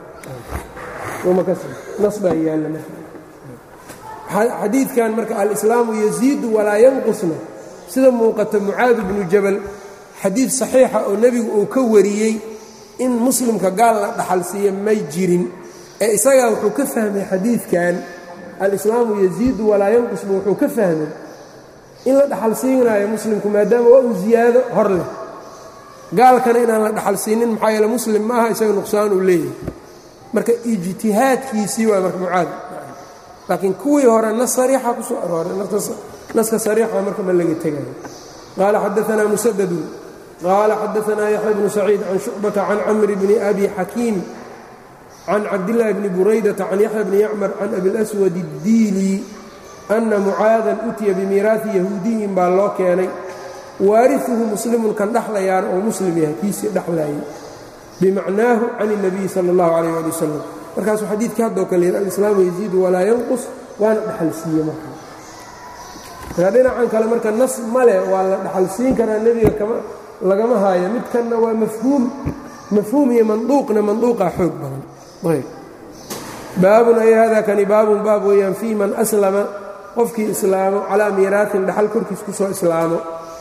nas baa yaalla xadiidkan marka alislaamu yaziidu walaa yanqusna sida muuqata mucaad bnu jabal xadiid saxiixa oo nebigu uu ka wariyey in muslimka gaal la dhaxal siiya may jirin ee isagaa wuxuu ka fahmay xadiidkan alislaamu yaziidu walaa yanqusba wuxuu ka fahmay in la dhaxal siinaayo muslimku maadaama waa uu ziyaado hor leh gaalkana inaan la dhaxal siinin maxaa yeele muslim ma aha isaga nuqsaan uu leeyahay marka ijtihaadkiisii waa marka mucaad laakiin kuwii hore nas sariixa ku soo arooray naska sariixa marka ma laga tegayo qaala xadaanaa musadadun qaala xadaanaa yaxya bnu saciid can shucbata can camri bni abi xakiim can cabdillaahi bni buraydata can yaxya bni yacmar can abilaswad اddiili ana mucaadan utiya bimiiraati yahuudiyin baa loo keenay waariuhu muslimun kan dhexlayaana oo muslim yahay kiisii dhexlaayay bimacnaahu can الnabiyi salى اllahu alayh ali wasalam markaasuu xadiidkii haddoo kale yidhi alislaamu yaziidu walaa yanqus waana dhexal siiye marka marka dhinacan kale marka nas male waa la dhexal siin karaa nebiga kama lagama haayo midkanna waa mafhuum mafhuum iyo manduuqna manduuqaa xoog badan ayb baabun ay hada kani baabun baab weeyaan fii man aslama qofkii islaamo calaa miiraatin dhaxal korkiis ku soo islaamo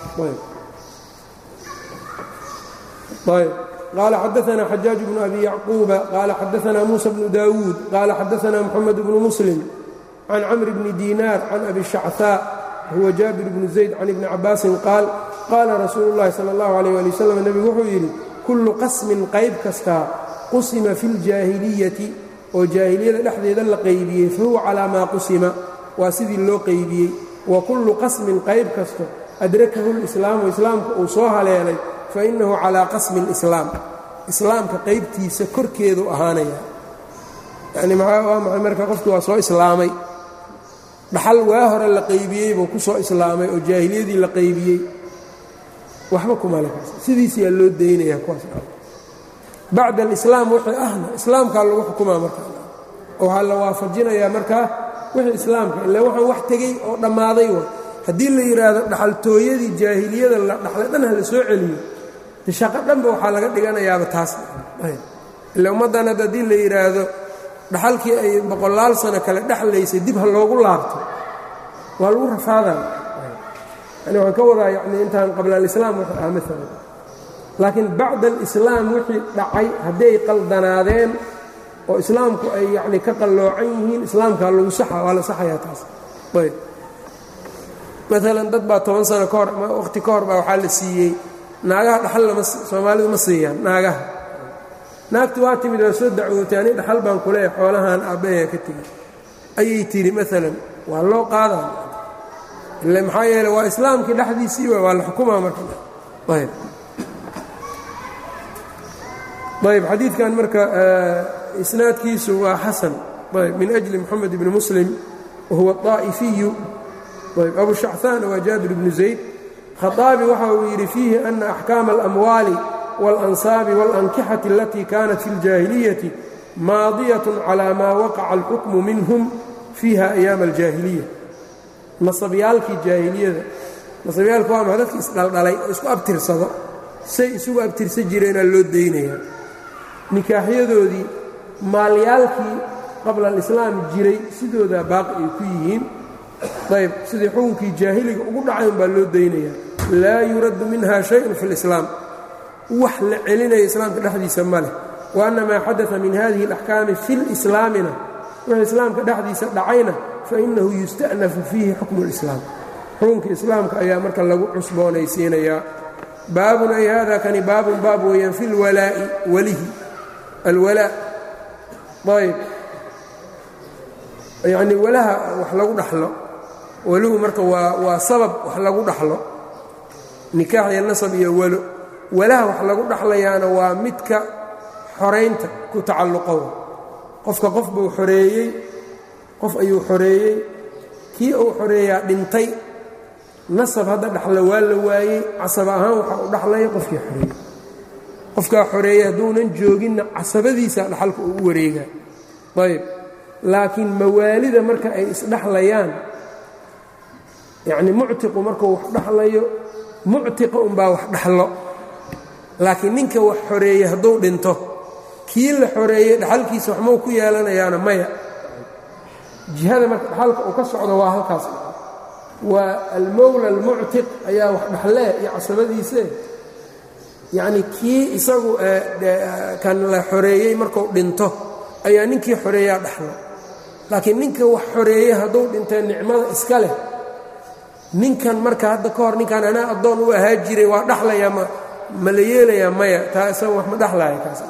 ayb qال xadaثna xajaaج بن أbي yacquuba qala xadaثna muسى بن dawuud qala xadaثna mحamed بن mسلم can cmr bn diinaar can abi shacثاء huwa jaabir bn زayd can ibni cabaasin qaal qaala rasuulu الlahi salى الlaه عalيه alي wsلم nebigu wuxuu yidhi kullu qasmin qayb kastaa qusima fi اljaahiliyati oo jaahiliyada dhexdeeda la qaybiyey fahuwa calىa maa qusima waa sidii loo qaybiyey wa kullu qasmin qayb kasto adrakahu اlإslaamu islaamka uu soo haleelay fainahu calaa qasmi اlislaam islaamka qaybtiisa korkeedu ahaanaya yani waa maxay marka qofki waa soo islaamay dhaxal waa hore la qaybiyey buu ku soo islaamay oo jaahiliyadii la qaybiyey waxba kumale sidiisiyaa loo daynaya kuwaas bacda alislaam wixii ahna islaamkaa lagu xukumaa marka oo waxaa la waafajinayaa markaa wixii islaamka ila waxaan wax tegey oo dhammaaday wa haddii la yidhaahdo dhaxaltooyadii jaahiliyada la dhaxlay dhan ha la soo celiyo shaqo dhanba waxaa laga dhiganayaaba taas ila ummaddan hadda haddii la yidhaahdo dhaxalkii ay boqolaal sano kale dhexlaysay dib ha loogu laabto waa lagu rafaadaya yani waxaan ka wadaa yani intaan qabla alislaam wuxuu ahaa maalan laakiin bacda alislaam wixii dhacay hadday qaldanaadeen oo islaamku ay yacni ka qalloocan yihiin islaamkaa lagu saxa waa la saxayaa taas ayb maalan dad baa toban sano ka hor ama wakhti ka hor baa waxaa la siiyey naagaha dhaxal lama soomaalidu ma siiyaan naagaha naagti waa timid waa soo dacwootay ani dhaxal baan ku leeyahay xoolahan aabbayaa ka tegey ayay tidhi maalan waa loo qaadaa ile maxaa yeele waa islaamkii dhexdiisii wa waa la xukumaa marka ayb ayb xadiidkan marka isnaadkiisu waa xasan ayb min ajli moxamed ibni muslim wahuwa طaa'ifiyu ayb abu shacثaan waa jaabir bnu zayd khaطaabi waxa uu yidhi fiihi ana axkaama alamwaali wاlansaabi wاlankixati alatii kanat fi اljaahiliyati maadiyaة calى maa waqaca alxukmu minhum fiiha ayaama aljaahiliya nasabyaalkii jaahiliyada nasabyaalku waa maa dadki isdhaldhalay oo isku abtirsado say isugu abtirsan jireenaa loo daynayaa nikaaxyadoodii maalyaalkii qabla alislaam jiray sidoodaa baaqi ay ku yihiin ayb sidii xukunkii jaahiliga ugu dhacayn baa loo daynayaa laa yuraddu minha shayun fi lislaam wax la celinayo islaamka dhexdiisa ma leh wa anna maa xadaa min hadihi اlaxkaami fi lislaamina wixii islaamka dhexdiisa dhacayna fainahu yusta'nafu fiihi xukmu اlislaam xukunka islaamka ayaa marka lagu cusboonaysiinayaa baabun ay hada kani baabun baab weeyaan fi اlwalaa'i walihi alwalaa ayb yacnii walaha wax lagu dhaxlo welihu marka waa waa sabab wax lagu dhaxlo nikaax iyo nasab iyo walo walaha wax lagu dhaxlayaana waa midka xoraynta ku tacalluqo qofka qof buu xoreeyey qof ayuu xoreeyey kii uu xoreeyaa dhintay nasab hadda dhaxlo waa la waayey casab ahaan waxa u dhaxlaya qofkii xoreeyey qofkaa xoreeyey hadduunan jooginna casabadiisa dhaxalka uu u wareegaa ayb laakiin mawaalida marka ay isdhaxlayaan yacnii muctiqu markuu wax dhaxlayo muctiqa unbaa wax dhaxlo laakiin ninka wax xoreeyey hadduu dhinto kii la xoreeyey dhaxalkiisa waxmau ku yeelanayaana maya jihada marka dhaxalka uu ka socdo waa halkaas waa almowla almuctiq ayaa wax dhaxlee iyo casabadiise yacnii kii isagu kan la xoreeyey markuu dhinto ayaa ninkii xoreeyaa dhaxlo laakiin ninka wax xoreeyey hadduu dhintee nicmada iska leh ninkan marka hadda ka hor ninkan anaa addoon u ahaa jiray waa dhaxlayaa ma ma la yeelayaa maya taa isaga wax ma dhaxlaya kaas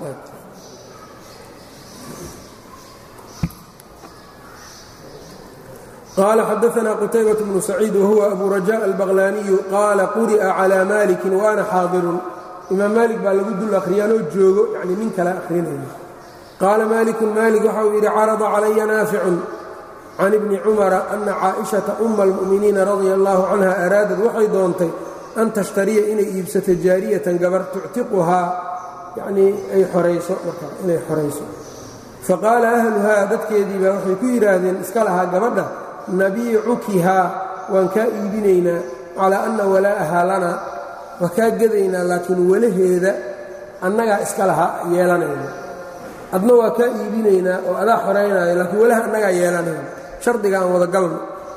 qaala xadaanaa qutaybaة bnu saciid wahuwa abu rajaء albaqlaaniyu qaala quri'a calىa maliki waana xaadirun imaam maalik baa lagu dul akhriyaanoo joogo yacnii nin kale akhrinaya qaala malikun maalik waxa uu yidhi carada calaya naaficun can ibni cumara ana caaئiشhaةa uma اlmu'miniina radia allahu canha araadad waxay doontay an tashtariya inay iibsato jaariyatan gabar tuctiquhaa yanii ay orayso marka inay xorayso faqaala ahluhaa dadkeedii baa waxay ku yidhaahdeen iska lahaa gabadha nabiicukihaa waan kaa iibinaynaa calaa anna walaa'ahaa lana waa kaa gadaynaa laakiin walaheeda annagaa iska lahaa yeelanayna adna waa kaa iibinaynaa oo adaa xoraynaayo laakiin walaha annagaa yeelanayna shardiga aan wada galno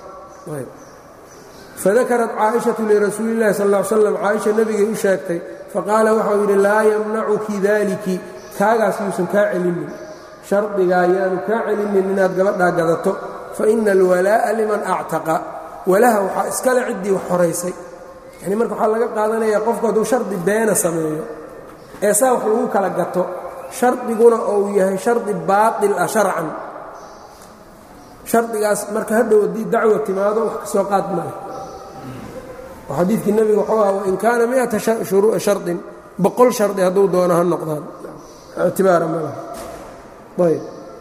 fadakarat caaishatu lirasuuli illahi sal ll ly slam caaisha nebigay u sheegtay faqaala waxau yidhi laa yamnacuki daaliki kaagaas yuusan kaa celinin shardigaa yaanu kaa celinin inaad gabadhaa gadato fa ina alwalaa'a liman actaqa walaha waxaa iskale ciddii wax horaysay yanii marka waxaa laga qaadanayaa qofku hadduu shardi beena sameeyo ee saa wax lagu kala gato shardiguna uu yahay shardi baatil ah sharcan shardigaas marka hadhow haddii dacwa timaado wax ka soo qaad maleh oo xadiidkii nebiga wuxuu aha wain kaana miata shardin boqol shardi hadduu doono ha noqdaan ictibaara ma laha ayb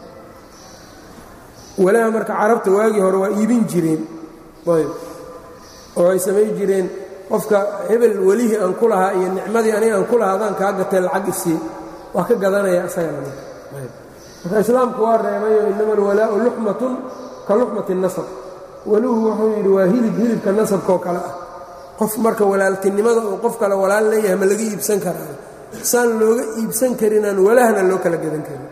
walaha marka carabta waagii hore waa iibin jireen ayb oo ay samayn jireen qofka hebel welihii aan ku lahaa iyo nicmadii aniga aan ku lahaa adaan kaa gatee lacag isii waa ka gadanaya isagana marka islaamku waa reebayo inama alwalaa'u luxmatun ka luxmati nasab weluhu wuxuu yidhi waa hilib hilibka nasabkaoo kale ah qof marka walaaltinimada uu qof kale walaal leeyahay ma laga iibsan karaa saan looga iibsan karinaan walahna loo kala gadan karin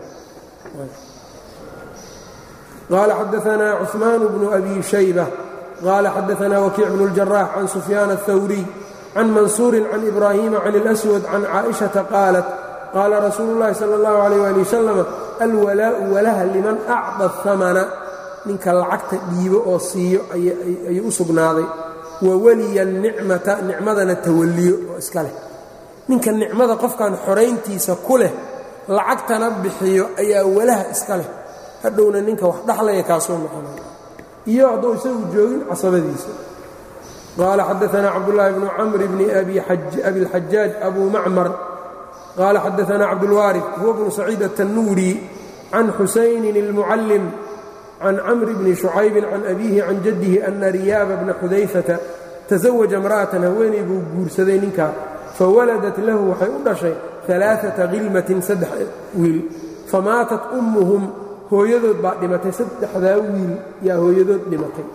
qaala xadaanaa cuثmaan bnu abi shayba qaala xadaanaa wakiic bnu اljarax can sufyaan الthawriy can mansuuri can ibraahiima can اlأswad can caaئiشhaةa qaalat qaala rasuulu اllahi salى اllahu عalيh ali wasalam alwalaa'u walaha liman acطa الhamana ninka lacagta dhiibo oo siiyo ayuu u sugnaaday wawaliya nicmata nicmadana tawalliyo oo iska leh ninka nicmada qofkan xorayntiisa ku leh lacagtana bixiyo ayaa walaha iska leh hadhowna ninka wax dhaxlaya kaasoo noqonaya iyo hadduu isagu joogin casabadiisa qaala xadaanaa cabdulaahi bnu camri bni abiاlxajaaj abu macmar qaala xadaanaa cabdulwaarif huwa bnu saciid aلtanuuri can xusaynin اlmucallim can camr bni shucaybin can abiihi can jaddihi ana riyaaba bna xudayfata tasawaja imra'atan haweenay buu guursaday ninkaa fawaladat lahu waxay u dhashay alaaata khilmatin saddex wiil famaatat ummuhum hooyadood baa dhimatay saddexdaa wiil yaa hooyadood dhimatay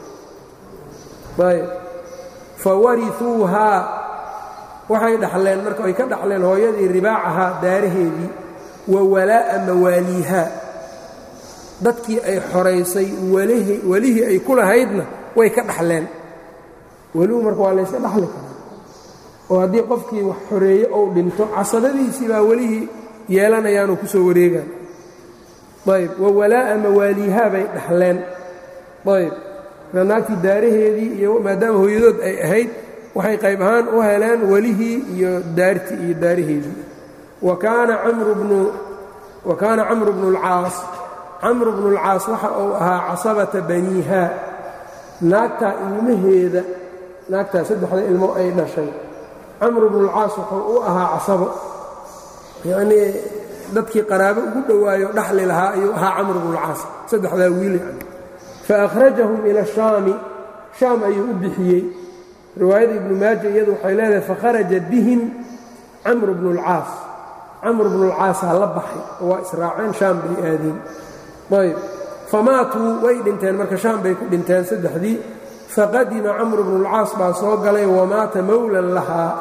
fawariuuhaa waxay dhaxleen marka ay ka dhaxleen hooyadii ribaacahaa daaraheedii wa walaa'a mawaaliihaa dadkii ay xoraysay welihii ay ku lahaydna way ka dhaxleen welihu marka waa layska dhaxli karaa oo haddii qofkii wax xoreeye ou dhinto casabadiisii baa welihii yeelanayaanoo ku soo wareegaan ayb wa walaa'a mawaaliihaa bay dhaxleen ayb marka naagtii daaraheedii iyo maadaama hooyadood ay ahayd waxay qayb ahaan u heleen welihii iyo daartii iyo daaraheedii wa kaana camru bnu wa kaana camru bnu اlcaas camru bnu اlcaas waxa uu ahaa casabata baniiha naagtaa ilmaheeda naagtaa saddexda ilmo ay dhashay camru bnu اlcaas wuxuu u ahaa casabo yacnii dadkii qaraabo ugu dhowaayo dhaxli lahaa ayuu ahaa camr bnu اlcaas saddexdaa wiil yani faakhrajahum ila shaami shaam ayuu u bixiyey riwaayada ibnu maaja iyadu waxay leedahay fakharaja bihim camr bnu اlcaas camr bnu اlcaasaa la baxay oo waa israaceen shaam bay aadeen ayb famaatuu way dhinteen marka shaam bay ku dhinteen saddexdii faqadima camr bnu اlcaas baa soo galay wamaata mowlan lahaa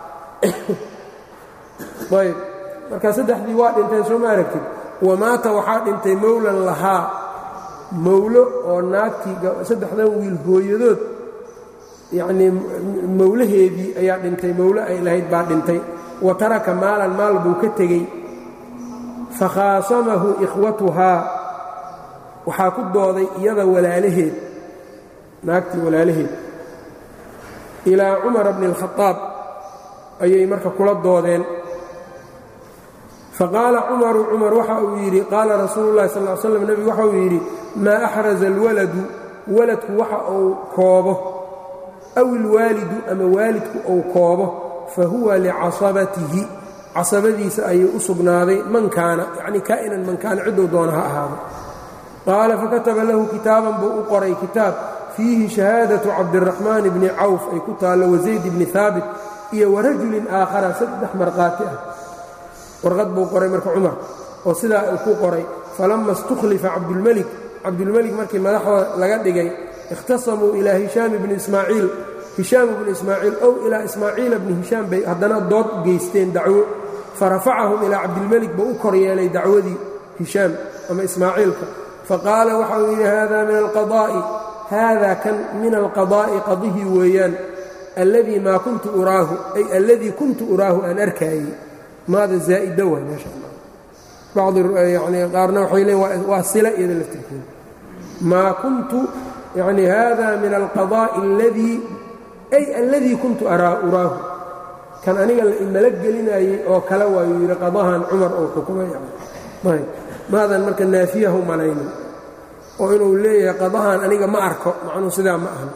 ayb marka saddexdii waa dhinteen soo ma aragtid wamaata waxaa dhintay mowlan lahaa mowlo oo naagtii saddexdan wiil hooyadood yacnii mowlaheedii ayaa dhintay mowlo ay lahayd baa dhintay wa taraka maalan maal buu ka tegey fakhaasamahu ikhwatuhaa waxaa ku dooday iyada walaalaheed naagtii walaalaheed ilaa cumara bni اlkhadaab ayay marka kula doodeen faqaala cumaru cumar waxa uu yidhi qaala rasuulu llahi sal slam nebigu waxa uu yidhi maa axraza alwaladu waladku waxa uu koobo aw ilwaalidu ama waalidku uu koobo fa huwa licasabatihi casabadiisa ayuu u sugnaaday man kaana yacnii kaa'inan man kaana cidduu doona ha ahaado qaala fakataba lahu kitaaban buu u qoray kitaab fiihi shahaadatu cabdiraxmaan bni cawf ay ku taallo wasayd bni haabit iyo warajulin aakhara saddex markhaati ah warqad buu qoray marka cumar oo sidaa uu ku qoray falamma istukhlifa cabdulmelik cabdulmelik markii madaxda laga dhigay ikhtasamuu ilaa hishaam bni ismaaciil hishaam bni ismaaciil ow ilaa ismaaciila bni hishaam bay haddana dood geysteen dacwo farafacahum ilaa cabdilmelik buu u kor yeelay dacwadii hishaam ama ismaaciilka faqaala waxa uu yidhi hada min alqadaa'i haada kan min alqadaa'i qadihii weeyaan alladii maa kuntu uraahu ay alladii kuntu uraahu aan arkaayey maada zaa'ida waa meesha bacdi yani qaarna waxay leeyiin waa sila iyada laftirkeeda maa kuntu yani hada min alqadaa'i alladii ay alladii kuntu uraahu kan aniga la imala gelinayey oo kale waayuu yidhi qadahan cumar oo xukumay ayb maadan marka naafiyahu malaynin oo inuu leeyahay qadahan aniga ma arko macnuu sidaa ma ahan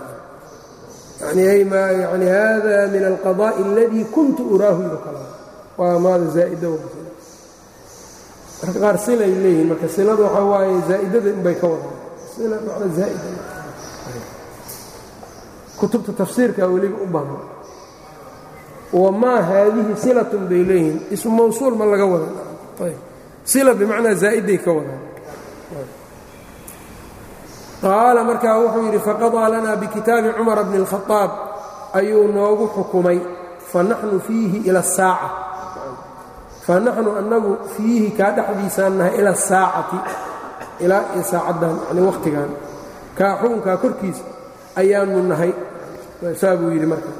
yani hada min alqadaa'i alladii kuntu uraahu iyo kale waa maada zaa'ida marka qaar silay leeyihiin marka silada waxaa waaye zaa'idada inbay ka wadaan sila macna zaa'ida kutubta tafsiirka weliba u baahan wamaa haadihi silatun bay leeyihiin ismu mawsuul ma laga wada ayb sila bimacnaa zaa'iday ka wadaan qaala markaa wuxuu yidhi faqadaa lanaa bikitaabi cumara bni اlkhadaab ayuu noogu xukumay fanaxnu fiihi ila asaaca fanaxnu annagu fiihi kaa dhexdiisaan nahay ila asaacati ilaa iyo saacaddan yani wakhtigan kaa xukunkaa korkiisa ayaanu nahay saa buu yidhi marka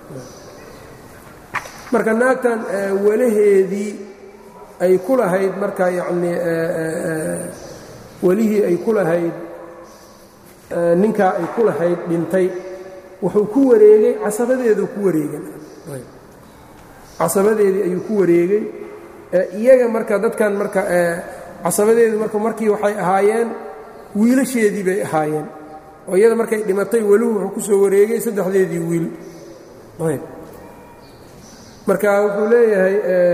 marka naagtan walaheedii ay ku lahayd marka yacnii welihii ay ku lahayd ninkaa ay ku lahayd dhintay wuxuu ku wareegay casabadeeduu ku wareegay casabadeedii ayuu ku wareegay iyaga marka dadkan marka casabadeedu marka markii waxay ahaayeen wiilasheedii bay ahaayeen oo iyada markay dhimatay weluhu wuxuu ku soo wareegay saddexdeedii wiil marka wuxuu leeyahay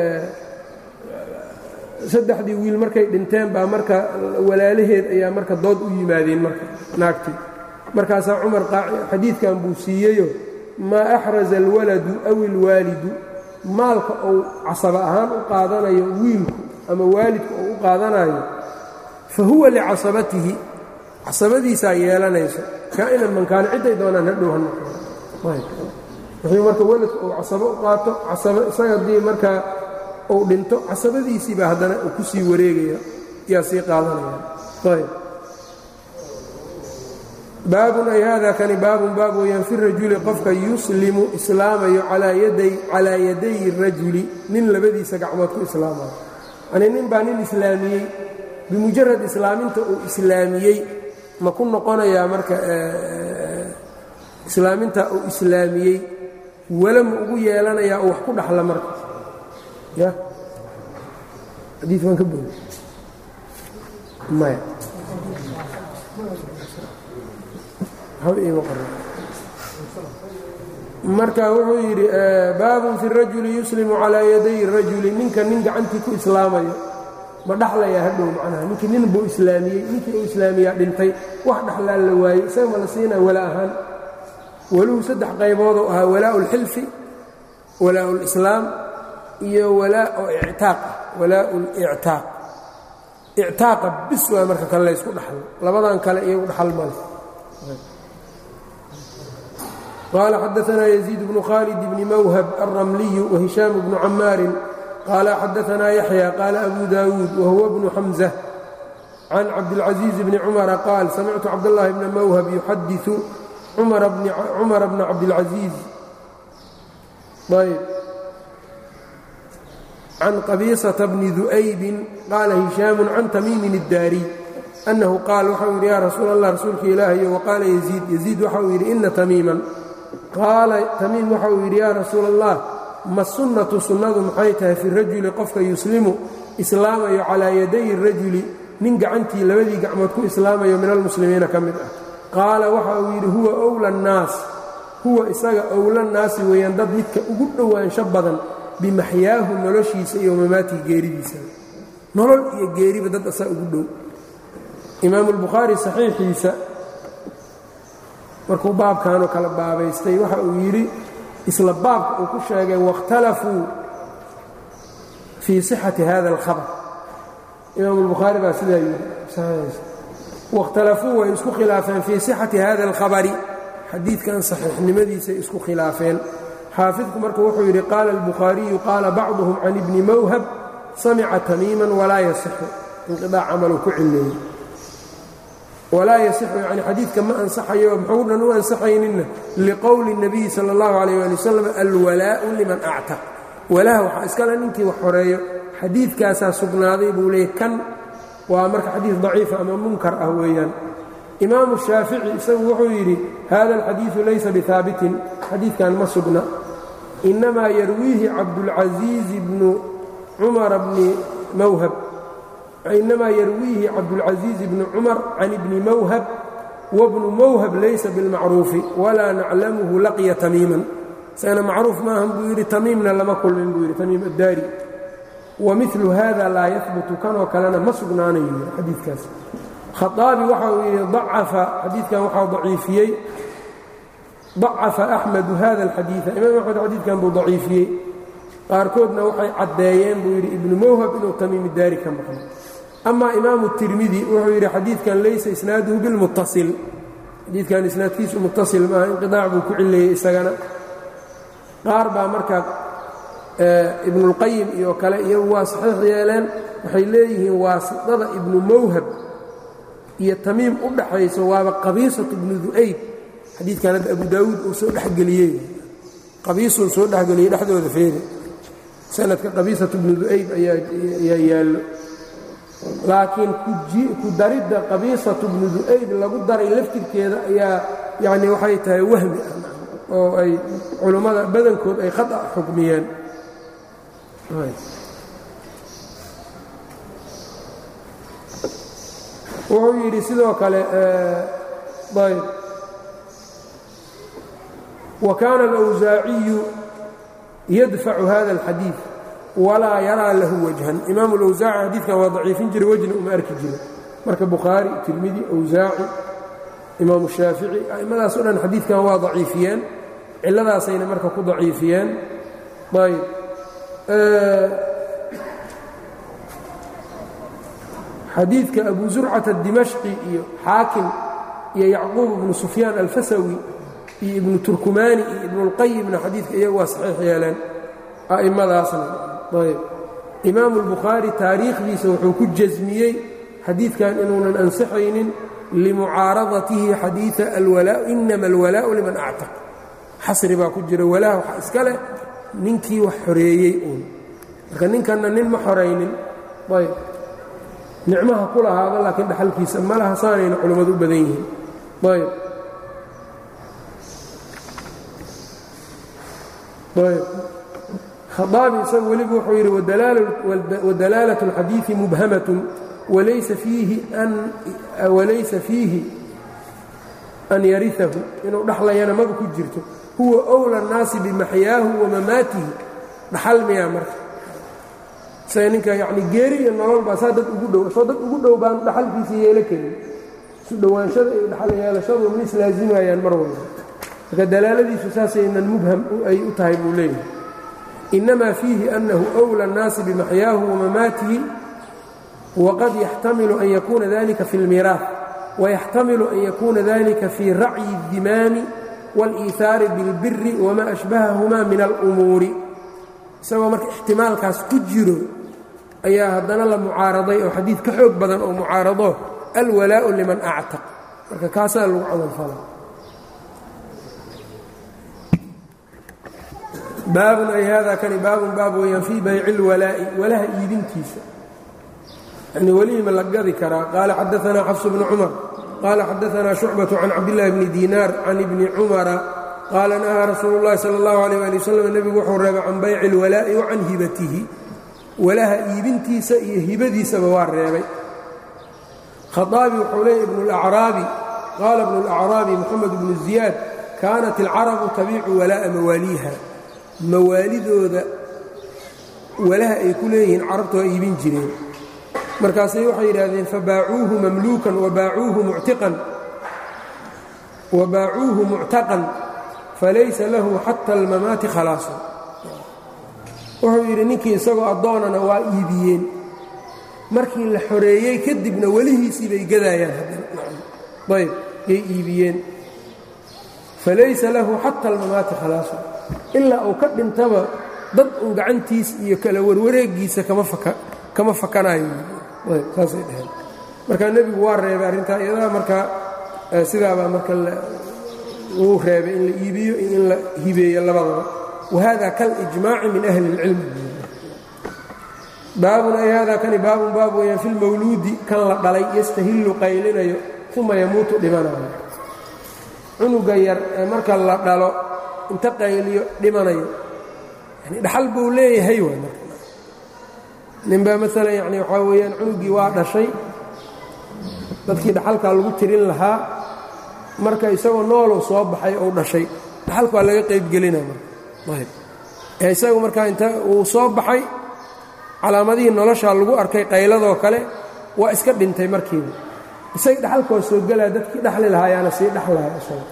saddexdii wiil markay dhinteen baa marka walaalaheed ayaa marka dood u yimaadeen marka naagtii markaasaa cumar xadiidkan buu siiyeyo maa axraza alwaladu aw ilwaalidu maalka uu casaba ahaan u qaadanayo wiilku ama waalidku uu u qaadanayo fa huwa licasabatihi casabadiisaa yeelanayso kaa'inan mankaano cidday doonaan hadhow ha noqdo wuxuu marka weladku uu casabo u qaato casaba isaga haddii markaa uu dhinto casabadiisii baa haddana uu ku sii wareegaya yaa sii qaadanaya ayb baabun ay hada kani baabun baab weeyaan fi rajuli qofka yuslimu islaamayo calaa yaday rajuli nin labadiisa gacmood ku islaamayo yani nin baa nin islaamiyey bimujarad islaaminta uu islaamiyey ma ku noqonayaa marka islaaminta uu islaamiyey wala ma ugu yeelanayaa oo wax ku dhaxla marka ya xadii baan ka bogi maya marka wuxuu yidhi baabun fi rajuli yuslimu calaa yaday rajuli ninka nin gacantii ku islaamayo ma dhaxlayaa hadhow macnaha ninkii nin buu islaamiyey ninkii uu islaamiyaa dhintay wax dhaxlaan la waayey isaga ma la siinaa wala ahaan waluhu saddex qaybooduu ahaa walaa'u اlxilfi walaa'u اlislaam iyo walaa oo ictaaq ah walaa'u اlictaaq ictaaqa bis waa marka kale laysku dhaxlo labadan kale iyagu dhaxal male qال xdثna يزيد بن khالد بن mwhب الرملي وهiشhام بن cmاar qال xdثna يحيى qال أbو داود وهو بن حمزة عن cabدالعزيز بن cمر qال سمعت cبدالله بن mwhب يxadiث cمر بن cabدالعزيز عن qبيصة بن ذؤyب qال هiشhام عن تميم الdاrي أنه qاal wxau yidhi ya rasuul الlah rasuulka ilaahy وqاala يزيد يزيد waxau yidhi إna تميimا qaala tamiim waxa uu yidhi yaa rasuula allah ma sunnatu sunnadu maxay tahay fi rajuli qofka yuslimu islaamayo calaa yaday rajuli nin gacantii labadii gacmood ku islaamayo min almuslimiina ka mid ah qaala waxa uu yidhi huwa owla annaas huwa isaga owla nnaasi weeyaan dad midka ugu dhowaansho badan bimaxyaahu noloshiisa iyo mamaatihi geeridiisa nolol iyo geeriba dad asaa ugu dhow imaamu albukhaari saxiixiisa markuu baabkanoo kala baabaystay waxa uu yidhi isla baabka uu ku sheegay waاkhtalafuu fii صixati hada اlkhabar imaam اlbukhaari baa sidaa yidhi waاkhtalafuu way isku khilaafeen fii صixati hada اlkhabari xadiidkan saxiixnimadiisay isku khilaafeen xaafidku marka wuxuu yidhi qaala اlbukhaariyu qaala bacduhum can ibni mawhab samica tamiima walaa yasixu inqiطaac camaluu ku cileeyey walaa yasixu yani xadiidka ma ansaxayo muxuu dhan u ansaxayninna liqowli الnabiyi salى اllahu alayh ali wasalam alwalaa'u liman actaq walaha waxaa iskale ninkii wax horeeyo xadiidkaasaa sugnaaday buu leeyay kan waa marka xadiid daciifa ama munkar ah weeyaan imaamu shaafici isagu wuxuu yidhi hada alxadiidu laysa bihaabitin xadiidkan ma sugna inamaa yarwiihi cabdulcasiizi bnu cumara bni mawhab inamaa yarwiihi cabdulcasiiz bni cumar can ibni mawhab wabnu mawhab laysa bilmacruufi walaa naclamuhu laqiya tamiiman isagana macruuf maahan buu yidhi tamiimna lama kulmin buu yidhi tamiim addaari wa milu hada laa yahbutu kanoo kalena ma sugnaanayo xadiidkaas khaaabi waxa uu yidhi acafa xadiidkan waxaa daciifiyey dacafa axmedu hada alxadiida imaam axmed xadiidkan buu daciifiyey qaarkoodna waxay caddeeyeen buu yidhi ibnu mawhab inuu tamiim daari ka maqno ama imaamu tirmidi wuxuu yidhi xadiidkan laysa isnaaduhu bilmuttasil xadiidkan isnaadkiisu muttasil maaha inqidaac buu ku cileeyey isagana qaar baa marka ibnulqayim iyo kale iyagu waa saxiix yeeleen waxay leeyihiin waasitada ibnu mawhab iyo tamiim u dhaxayso waaba qabiisatu ibnu du'ayd xadiidkan hadda abu daawuud uu soo dhexgeliyey qabiisuu soo dhexgeliyey dhexdooda feeri sanadka qabiisatu ibnu du'ayd ayaa yaallo laakiin ku daridda qabiisatu ibnu du'ayd lagu daray laftirkeeda ayaa yacni waxay tahay wahmi ah oo ay culummada badankood ay khata xukmiyeen wuxuu yidhi sidoo kale ayb wa kaana alawsaaciyu yadfacu hada alxadiid walaa yaraa lahu wajhan imaam alawsaaci xadiidkan waa daciifin jiray wejna uma arki jiro marka bukhaari tirmidi awsaaci imaamu shaafici a'immadaas o dhan xadiidkan waa daciifiyeen cilladaasayna marka ku daciifiyeen ayb xadiidka abu zurcata dimashqi iyo xaakim iyo yacquub ibnu sufyaan alfasawi iyo ibnu turkumaani iyo ibnuاlqayimna xadiidka iyagu waa saxiix yeeleen a'immadaasna ayb imaamu اlbukhaari taariikhdiisa wuxuu ku jasmiyey xadiidkan inuunan ansixaynin limucaaradatihi xadiiثa alwalaa inama alwalaau liman actaq xasri baa ku jira walaaha waxaa iska leh ninkii wax xoreeyey uun marka ninkanna nin ma xoraynin ayb nicmaha ku lahaada laakiin dhaxalkiisa ma laha saanayna culimmadu u badan yihiin ayb ayb khaaabi isagu weliba wuxuu yidhi wadalaalaة اlxadiiثi mubhamaة walaysa fiihi an yariahu inuu dhaxlayana maba ku jirto huwa أwlى الnaasi bimaxyaahu wamamaatihi dhaxal miyaa marka isaga ninka yani geeri iyo nolol baa saa dad ugu dhow soo dad ugu dhow baan dhaxalkiisa yeelo karin isu dhowaanshada iyo dhaxal yeelashadu ma islaazimayaan mar walba marka dalaaladiisu saasaynan mubham ay u tahay buu leeyahay inama fiihi أnahu أwlى الnaasi bimaxyaahu wamamaatihi wqad yaxtamilu an yakuuna dalika fi اlmiraaث wayaxtamilu an yakuuna dalika fii racyi الdimaami wاlإiثaari biاlbiri wma ashbahahuma min alأmuuri isagoo marka ixtimaalkaas ku jiro ayaa haddana la mucaaraday oo xadiid ka xoog badan oo mucaarado alwalaaءu liman actaq marka kaasaa lagu camalfala baabun ay hada kani baabun baab weeyaan fii bayci اlwalaa'i walaha iibintiisa yani welihima la gadi karaa qaala xadaanaa xafs bnu cumar qaala xadaanaa shucbaة can cabdillaahi bni diinaar can ibni cumara qaala nahaa rasuulu اllahi salى اllahu alيyh ali waslm nebigu wuxuu reebay can bayci اlwalaa'i wa can hibatihi walaha iibintiisa iyo hibadiisaba waa reebay khaaabi wuxuu leeyay ibnu اlacraabi qaala ibnu اlacraabi moxamed bnu ziyaad kaanat اlcarabu tabiicu walaa'a mawaaliiha mawaalidooda walaha ay ku leeyihiin carabtu waa iibin jireen markaasay waxay yidhaahdeen fabaacuuhu mamluukan wabaacuuhu muctiqan wabaacuuhu muctaqan falaysa lahu xata almamaati khalaasun wuxuu yidhi ninkii isagoo addoonana waa iibiyeen markii la xoreeyey kadibna welihiisii bay gadaayaan ayb yay iibiyeen falaysa lahu xata almamaati khalaasun ilaa uu ka dhintaba dad un gacantiis iyo kala warwareegiisa kama fakanayo saasay dheheen marka nebigu waa reebay arrintaa iyadaa marka sidaabaa marka uu reebay in la iibiyo iyo in la hibeeyo labadaba wahada kalijmaaci min ahli اlcilmi baabun ay hada kani baabun baab weeyaan fi lmawluudi kan la dhalay yastahillu qaylinayo uma yamuutu dhimanayo cunuga yar ee marka la dhalo inta qayliyo dhimanayo yani dhaxal buu leeyahay waay marka ninbaa maalan yani waxaa weeyaan cunugii waa dhashay dadkii dhaxalkaa lagu tirin lahaa marka isagoo noolow soo baxay ou dhashay dhaxalka waa laga qaybgelina marka ee isagu markaa inta uu soo baxay calaamadihii noloshaa lagu arkay qayladoo kale waa iska dhintay markiiba isaga dhaxalka waa soo gelaa dadkii dhaxli lahaayaana sii dhaxlaya isaga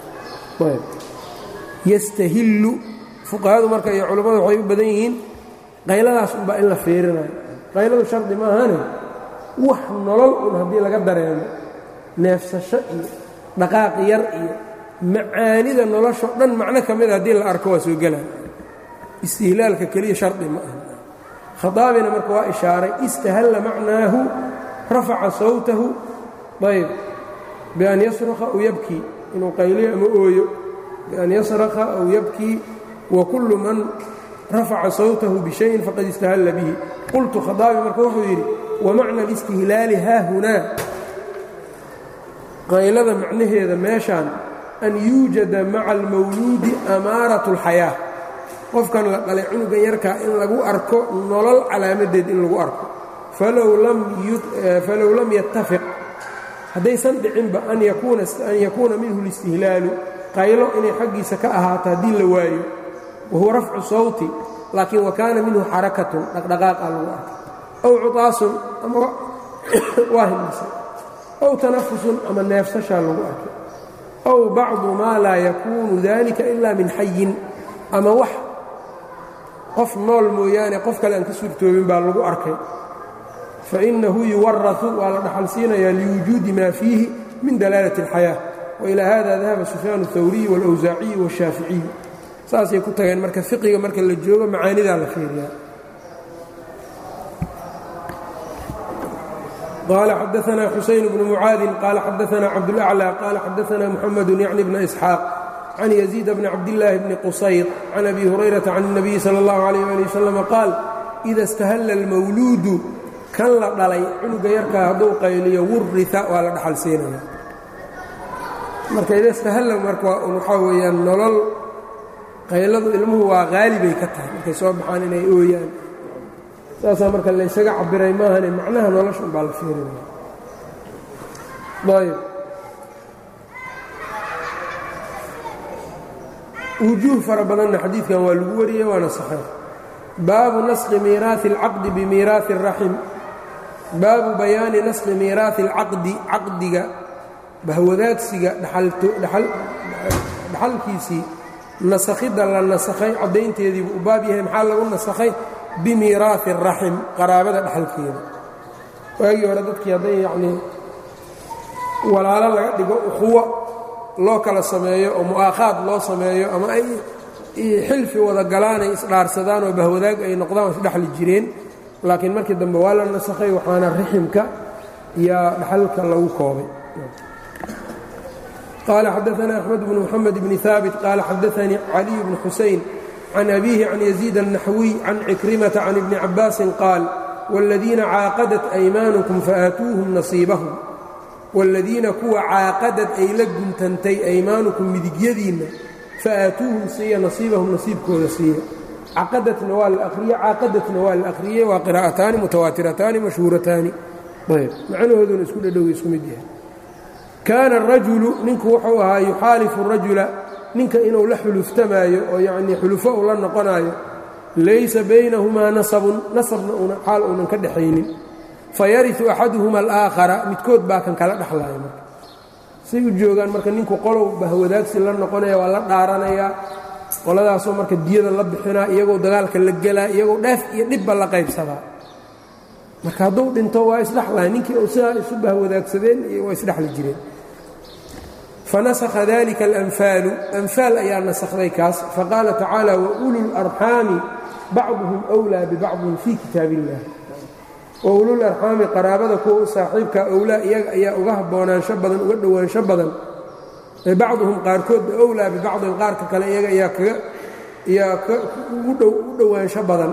yastahillu fuqahadu marka iyo culammadu waxay u badan yihiin qayladaas unbaa in la fiirinayo qayladu shardi maahane wax nolol un haddii laga dareemo neefsasho iyo dhaqaaq yar iyo macaanida noloshoo dhan macno ka mida haddii la arko waa soo gelaya istihlaalka keliya shardi ma aha khadaabina marka waa ishaaray istahalla macnaahu rafaca sawtahu ayb bian yasruqa aw yabkii inuu qayliyo ama ooyo bian yasraqa aw yabkii wa kullu man rafaca sawtahu bishayin faqad istahalla bihi qultu khadaabi marka wuxuu yidhi wamacna alistihlaali haahunaa qaylada macnaheeda meeshaan an yuujada maca almawluudi amaarat اlxayaa qofkan la dhalay cunugan yarkaa in lagu arko nolol calaamadeed in lagu arko falow lam yattafiq haddaysan dhicinba an yakuuna minhu اlistihlaalu qaylo inay xaggiisa ka ahaato haddii la waayo wahuwa rafcu sawti laakiin wa kaana minhu xarakatun dhaqdhaqaaqa lagu arkay aw cutaasun ama waa himisa aw tanafusun ama neefsashaa lagu arkay aw bacdu maa laa yakuunu dalika ila min xayin ama wax qof nool mooyaane qof kale aan ka suurtoobin baa lagu arkay fainahu yuwarau waa la dhaxalsiinayaa liwujuudi maa fiihi min dalaalati اlxayaa wailaa hada dahaba sufyaan اhawriy wاlawsaaciyi wاshaaficiy saasay ku tageen marka fiqiga marka la joogo macaanidaa la fiiriyaa qال xdثna xuسayn بن mعاadi qال xdثna cabdالأعlى qال xdثna mحmd yعni بن إسxاaq can يزيid bn cabdاللahi bni qusayr can abi hurayraةa can النabiyi slى الlaه عlيه alي wsلم qaal إida اstahla الmawluudu kan la dhalay cunuga yarkaa hadduu qayliyo wurita waa la dhaxal siinaya marka ida istahalla marka waxaa weeyaan nolol qayladu ilmuhu waa haalibay ka tahay markay soo baxaan inay ooyaan saasaa marka laysaga cabiray maahane macnaha nolosha umbaa la fiirinaya ayb wujuuh fara badanna xadiidkan waa lagu wariyey waana saxiix baabu naskhi miiraahi اlcaqdi bimiiraahi الraxim baabu bayaani naskhi miiraahi اlcaqdi caqdiga bahwadaagsiga dhaxalkiisii nasakhidda la nasakhay caddaynteediibu u baab yahay maxaa lagu nasakhay bimiiraahi الraxim qaraabada dhaxalkeeda waagii hore dadkii hadday yacnii walaalo laga dhigo ukhuwo loo kala sameeyo oo mu'aakhaad loo sameeyo ama ay xilfi wada galaanay isdhaarsadaan oo bahwadaag ay noqdaan oo isdhexli jireen laakiin markii dambe waa la nasakhay waxaana riximka yaa dhaxalka lagu koobay qaala xadaثna أxmed bn mxamed bni haabit qaala xadaثanii caliy bn xusayn can abiihi can yaziid الnaxwiy can cikrimata can ibni cabaasin qaal wاladiina caaqadat aymaanukum faآatuuhum nasiibahum wاladiina kuwa caaqadad ay la guntantay aymaanukum midigyadiinna faآatuuhum siiya nasiibahum nasiibkooda siiya caqadatna waa la ariye caaqadatna waa la akhriyey waa qiraa'ataani mutawaatirataani mashhuurataani ayb macnahooduna isku dhadhow isku mid yahay kaana الrajulu ninku wuxuu ahaa yuxaalifu rajula ninka inuu la xuluftamaayo oo yacnii xulufo uu la noqonaayo laysa baynahumaa nasabun nasabna una xaal uunan ka dhaxaynin fayariu axaduhuma alaakhara midkood baa kan kala dhexlaya marka say u joogaan marka ninku qolow bahwadaagsi la noqonaya waa la dhaaranayaa qoladaasoo marka diyada la bixinaa iyagoo dagaalka la gelaa iyagoo dheef iyo dhibba la qaybsadaa marka hadduu dhinto waa isdhexlaya ninkii uu sidaa isu bahwadaagsadeen waa isdhexli jireen fanasakha dalika alanfaalu anfaal ayaa nasakday kaas faqaala tacaala waulu larxaami bacduhum wlaa bibacdin fii kitaab illah waulul arxaami qaraabada kuwa u saaxiibka owlaa iyaga ayaa uga haboonaansho badan uga dhowaansho badan bacduhum qaarkoodba owlaa bibacdin qaarka kale iyaga ayaa kaga ayaa u dhowaansho badan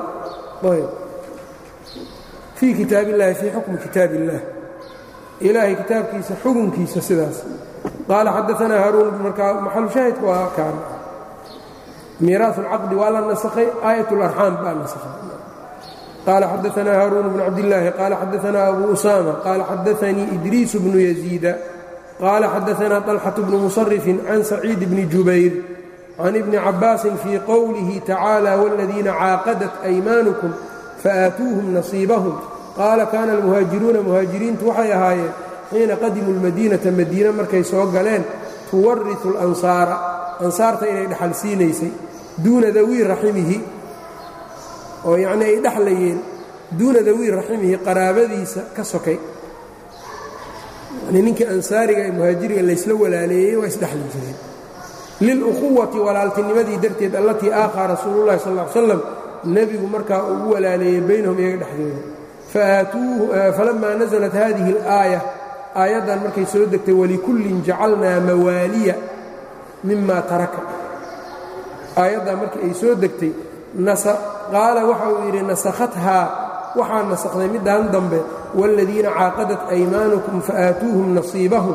fii kitaab illahi fii xukmi kitaab illaah ilaahay kitaabkiisa xukunkiisa sidaas qaala xadaanaa haaruun markaa maxalushaahidka waa kaan miiraas اlcaqdi waa la nasakhay aayat اlarxaam baa nasakhay qال xadaثna hاrون بن cabdاللahi qال xadaثna أbu أsامة qال xadaثnii إdriis بن يزيida qال xadaثna طلxة بن مصرف عن سacيid بن jubayr عن iبن cabاasi fي qowlihi تacaalى والذiina caaqadat أymaaنكم faآaتوuهm نaصيibahم qaala kana الmuhaajiruuna muhaajiriintu waxay ahaayeen xiina qadimuu الmadيnaةa madiine markay soo galeen tuwariثu الأnsaara ansaarta inay dhexal siinaysay duuna dawii raximihi oo yacnii ay dhexlayeen duuna dawii raximihi qaraabadiisa ka sokay yanii ninkii ansaariga ee muhaajiriga laysla walaaleeyey waa isdhexli jireen lilukhuwati walaaltinimadii darteed allatii aakhaa rasuulullahi sal ll ly slam nebigu markaa uu u walaaleeyey baynahum iyaga dhexdooda falammaa nasalat haadihi alaaya aayaddan markay soo degtay walikullin jacalnaa mawaaliya mima taraka aayaddan markii ay soo degtay qaala waxa uu yidhi nasakhathaa waxaa nasakhday middan dambe wاladiina caaqadat aymaanukum faآaatuuhum nasiibahum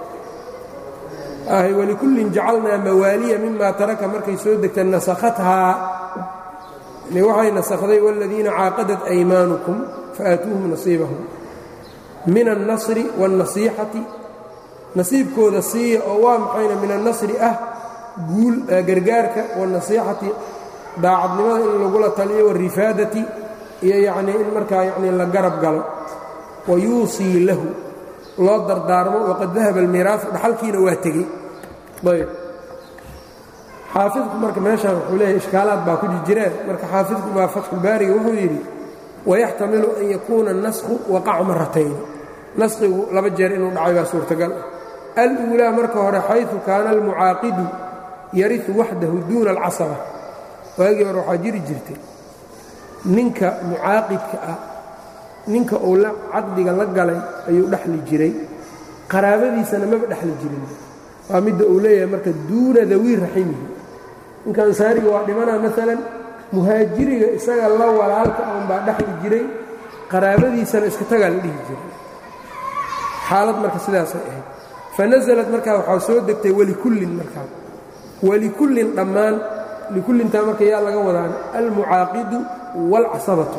walikullin jacalnaa mawaaliya mima taraka markay soo degtay nasakhathaa waxay nasakhday wاladiina caaqadat aymaanukum faآaatuuhum nasiibahum min الnasri wالnasiixati nasiibkooda siiya oo waa maxayna min الnasri ah guul gargaarka wالnasiixati daacadnimada in lagula taliyo warifaadati iyo yacnii in markaa yacnii la garab galo wa yuusii lahu loo dardaarmo waqad dahaba almiiraasu dhaxalkiina waa tegey ayb xaafidku marka meeshaan wuxuu leeyahy ishkaalaad baa ku jirjireen marka xaafidku baa fatxulbaariga wuxuu yidhi wayaxtamilu an yakuuna annasku waqaca maratayn naskigu laba jeer inuu dhacay baa suurtagal ah al-uulaa marka hore xayثu kaana almucaaqidu yariu waxdahu duuna alcasaba waagii hore waxaa jiri jirtay ninka mucaaqidka ah ninka uu la caqdiga la galay ayuu dhexli jiray qaraabadiisana maba dhexli jirin waa midda uu leeyahay marka duuna dawii raximihi ninka ansaariga waa dhimanaa maalan muhaajiriga isaga la walaalka un baa dhexli jiray qaraabadiisana iska tagaa la dhihi jiray xaalad marka sidaasay ahayd fa nasalat markaa waxaa soo degtay welikullin markaa welikullin dhammaan likullintaa marka yaa laga wadaan almucaaqidu waalcasabatu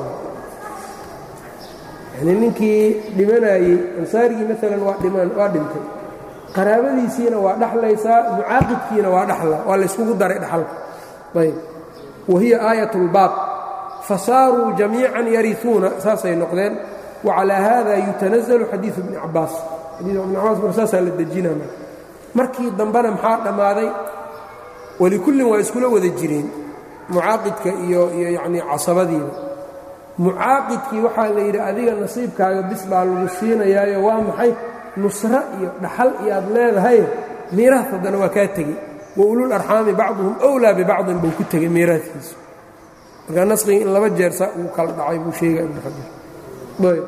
yanii ninkii dhimanayey ansaarigii maalan waa dhimaan waa dhintay qaraabadiisiina waa dhaxlaysaa mucaaqidkiina waa dhaxla waa layskugu daray dhaxalka ayb wa hiya aayat اlbaab fasaaruu jamiican yariuuna saasay noqdeen wacalaa haada yutanazalu xadiiu bni cabaas xadiiu ibni cabaas mar saasaa la dejinaa marka markii dambena maxaa dhammaaday walikullin waa iskula wada jireen mucaaqidka iyo iyo yacnii casabadiiba mucaaqidkii waxaa la yidhi adiga nasiibkaaga bis baa lagu siinayaayo waa maxay nusro iyo dhaxal iyo aad leedahay miiraas haddana waa kaa tegey wa ulul arxaami bacduhum owlaa bibacdin buu ku tegey miiraadkiisu markaa nasqigii in laba jeer saa uu kala dhacay buu sheegaa ibnu xajar ayb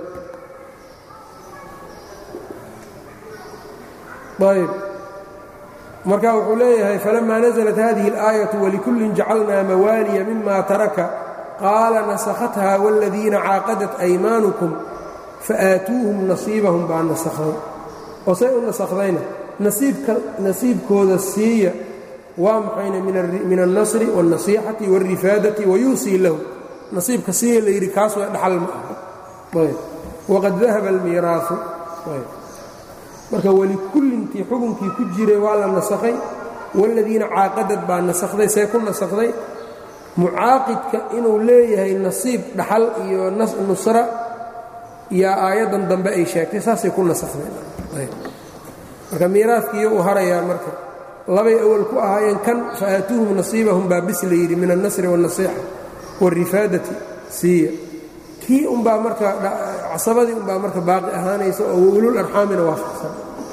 ayb marka wuxuu leeyahay falama naزlat hadihi اlآayaة walikullin jacalnaa mawaaliya mima taraka qaala nasakhatha wاladiina caaqadat أymaanukum faآatuuhum nasiibahum baa nasakday oo say u nasakhdayna nasiibkooda siiya waa maxayna min الnasri والnasiixati والrifaadati wayuusii lahu nasiibka siiya la yidhi kaas waa dhaxal ma aha waqad dahaba اlmiiraaثu marka welikullintii xukunkii ku jiray waa la nasakhay waaladiina caaqadad baa nasakday see ku nasakday mucaaqidka inuu leeyahay nasiib dhaxal iyo nusra yaa aayaddan dambe ay sheegtay saasay ku nasakhdeen marka miiraadkiiyo uu harayaa marka labay awal ku ahaayeen kan faaatuuhum nasiibahum baa bis la yidhi min alnasri wاlnasiixa wاlrifaadati siiya kii umbaa marka casabadii umbaa marka baaqi ahaanaysa oo ulul arxaamina waafaqsan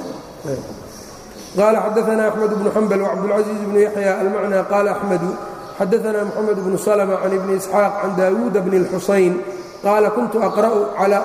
qaala xadaana axmed bnu xambal wcabdulcaziiz bnu yaxya almacnى qaala axmedu xadaana moxamed bnu slma can ibni isxaaq can daawuuda bni اlxusayn qaala kuntu aqra'u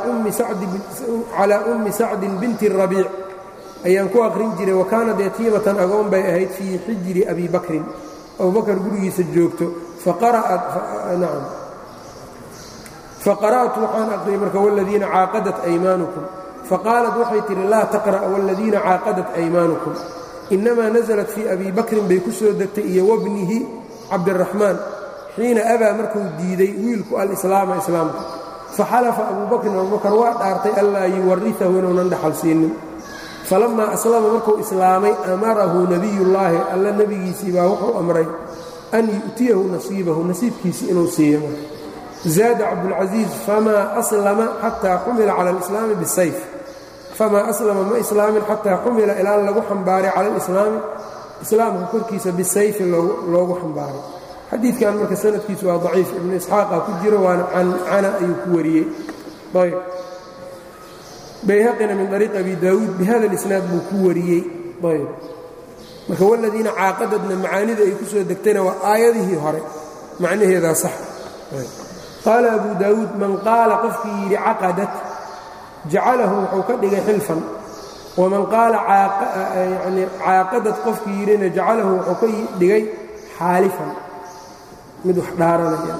calى ummi sacdin binti الrabiic ayaan ku aqrin jiray wa kaanad yatiimatan agoon bay ahayd fii xijri abi bakrin abubakar gurigiisa joogto faqara'at faqara'tu waxaan aqriyay marka wladiina caaqadat aymaanukum faqaalat waxay tidhi laa taqra' wladiina caaqadat aymaanukum inamaa naزlat fii abi bakrin bay ku soo degtay iyo wabnihi cabdiraxmaan xiina abaa markuu diiday wiilku alislaama islaamka faxalafa abuu bakrin abubakar waa dhaartay anlaa yuwariahu inuunan dhaxal siinin falammaa aslama markuu islaamay amarahu nebiyullaahi alla nebigiisii baa wuxuu amray an yu'tiyahu nasiibahu nasiibkiisii inuu siiyo zaada cabdulcasiiz famaa aslama xataa xumila cala alislaami bisayf famaa aslama ma islaamin xataa xumila ilaa lagu xambaaray cala alislaami islaamka korkiisa bisayfi loogu xambaaray xadiidkan marka sanadkiisu waa daciif ibnu isxaaqa ku jiro waana cancana ayuu ku wariyey ayb bayhaqina min ariiq abi daawuud bihada اlisnaad buu ku wariyey ayb marka waladiina caaqadadna macaanida ay ku soo degtayna waa aayadihii hore macnaheedaa sax qaala abu daawuud man qaala qofkii yidhi caqadat jacalahu wuxuu ka dhigay xilfan waman qaala yani caaqadad qofkii yidhina jacalahu wuxuu ka dhigay xaalifan mid wax dhaaranaya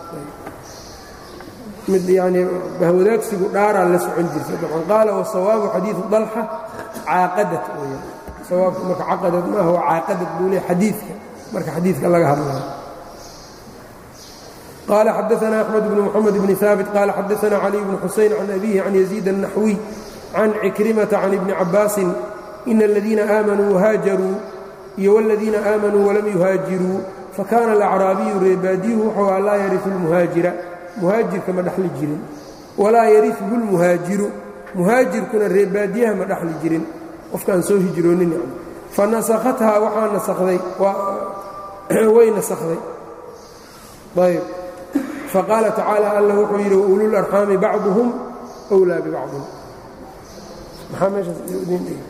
mid yani bahwadaagsigu dhaaraa la socon jirta dabcan qaala wasawaabu xadiidu dalxa caaqadat weyaan sawaabku marka caqadad maaha waa caaqadad buu leey xadiidka marka xadiidka laga hadlayo qaala xadaana axmed bnu moxamed bni haabit qaala xadaana cali bnu xusayn can abihi can yaziid الnaxwiy can cikrimata can ibni cabaasin ina aladiina aamanuu wahaajaruu iyo wاladiina aamanuu walam yuhaajiruu fakaana alacraabiyu reebaadiyuhu wuxuu a laa yariu lmuhaajira muhaajirka ma dhaxli jirin walaa yariuhu lmuhaajiru muhaajirkuna reebaadiyaha ma dhaxli jirin qofkaan soo hijroonin yani fa nasakhathaa waxaa nasakday way nasakday ayb faqaala tacaala alla wuxuu yidhi waulul arxaami bacduhum wlaa bibacdin maxaa meeshaas idin dhigi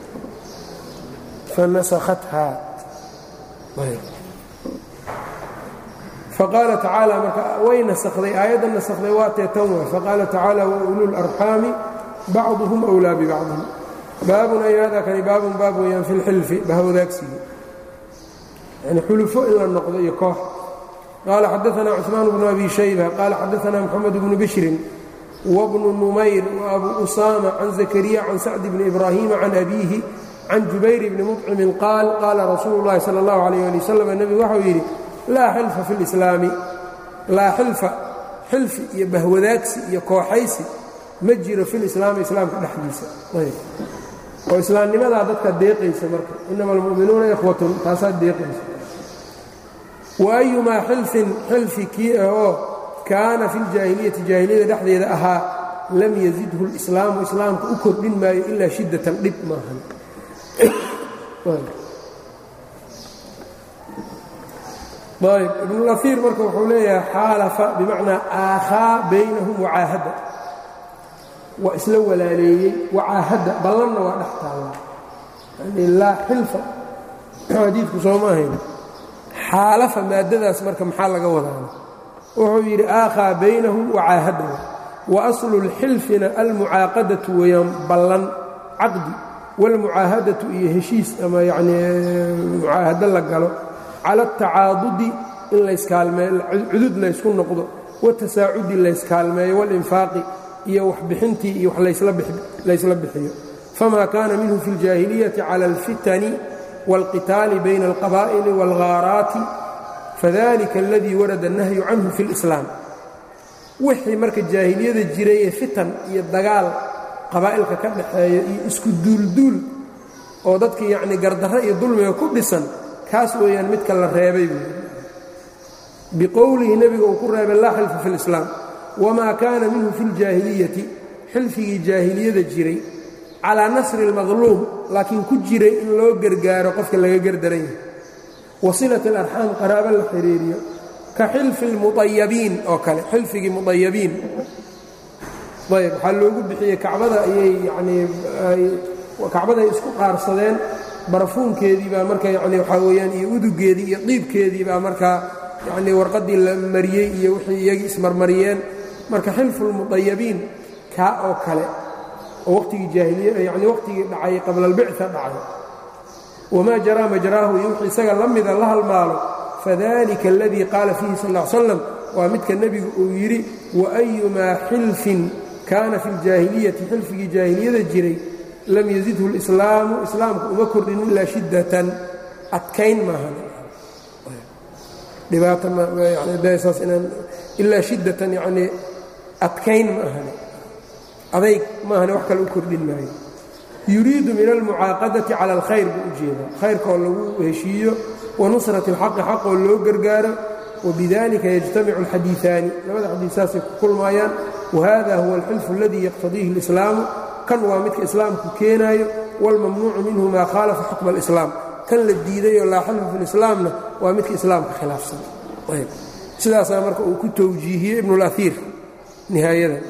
fanasakhathaa faqaala tacaala marka way nasakday aayadda nasakday waa tee tan way faqaala tacaala waulul arxaami bacduhum wlaa bibacdin baabun ay hada kani baabun baab weeyaan fi lxilfi bahwadaagsiga yani xulufo in la noqdo iyo koox qaala xadaana cثmaan bnu abi shayba qaala xadaana mxamed bnu bishrin wbnu numayr وabu usama can zakariya can sacd bni ibrahima can abiihi can jubayr bni muطcimin qaal qaala rasuulu اllahi salى اllahu alayh ali wasalam nebigu waxau yidhi laa xilfa fi lislaami laa xilfa xilfi iyo bahwadaagsi iyo kooxaysi ma jiro fi lislaami islaamka dhexdiisa oo islaamnimadaa dadka deeqaysa marka inama almu'minuuna ikhwatun taasaa deeqaysa wa ayumaa xilfin xilfi kii ah oo kaana fi ljaahiliyati jaahiliyada dhexdeeda ahaa lam yazidhu lislaamu islaamka u kordhin maayo ilaa shiddatan dhib maahan ayb ibnulaiir marka wuxuu leeyahay xaalafa bimacnaa aakhaa baynahum wacaahadda waa isla walaaleeyey wacaahadda ballanna waa dhex taalla yani laa xilfa xadiidku soo ma ahayn xaalafa maaddadaas marka maxaa laga wadaana wuxuu yidhi aakhaa baynahum wacaahadda wa aslu lxilfina almucaaqadatu weeyaan ballan caqdi waalmucaahadatu iyo heshiis ama yanii mucaahado la galo cala atacaadudi in layskaalmeeyo cudud laysku noqdo watasaacudi layskaalmeeyo walinfaaqi iyo waxbixintii iyo wax laysla bixiyo fama kaana minhu fi اljaahiliyati cala alfitani wاlqitaali bayna alqabaa'ili wاlghaaraati fadalika aladii warada الnahyu canhu fi اlislaam wixii marka jaahiliyada jiray ee fitan iyo dagaal qabaa'ilka ka dhaxeeya iyo isku duulduul oo dadkii yacnii gardarro iyo dulmiga ku dhisan kaas weeyaan midka la reebay buui biqowlihi nebiga uu ku reebay laa xilfa fi اlislaam wamaa kaana minhu fi اljaahiliyati xilfigii jaahiliyada jiray calaa nasri اlmadluum laakiin ku jiray in loo gargaaro qofka laga gardaran yahay wasilat اlarxaam qaraabo la xiriiriyo ka xilfi اlmuطayabiin oo kale xilfigii muطayabiin ayb waxaa loogu bixiyey kacbada ayay yanii kacbaday isku qaarsadeen barafuunkeedii baa marka yani waxaa weeyaan iyo udugeedii iyo diibkeedii baa markaa yanii warqaddii la mariyey iyo wixii iyagii ismarmariyeen marka xilfulmudayabiin kaa oo kale oo waqtigii jaahiliya yani waqtigii dhacay qabla albicta dhacay wamaa jaraa majraahu iyo wixii isaga la mida la halmaalo fadalika aladii qaala fiihi sal ll ly slam waa midka nebigu uu yidhi waayumaa xilfin kaana fi ljaahiliyati xilfigii jaahiliyada jiray lam yazidhu lislaamu islaamku uma kordhin ilaa shiddatan adkayn maahan dhibaatasaas inaan ilaa shiddatan yanii adkayn ma ahane adayg maahane wax kale u kordhin maayo yuriidu min almucaaqadati cala alkhayr buu u jeedaa khayrka oo lagu heshiiyo wa nusrati alxaqi xaq oo loo gargaaro wbidalika yajtamicu alxadiiثaani labada xadiid saasay ku kulmaayaan wahada huwa alxilfu aladii yaqtadiihi اlislaamu kan waa midka islaamku keenaayo wاlmamnuucu minhu maa khaalafa xukma اlislaam kan la diidayoo laa xilfa fi lislaamna waa midka islaamka khilaafsan sidaasaa marka uu ku towjiihiyey ibn اlaiir nihaayada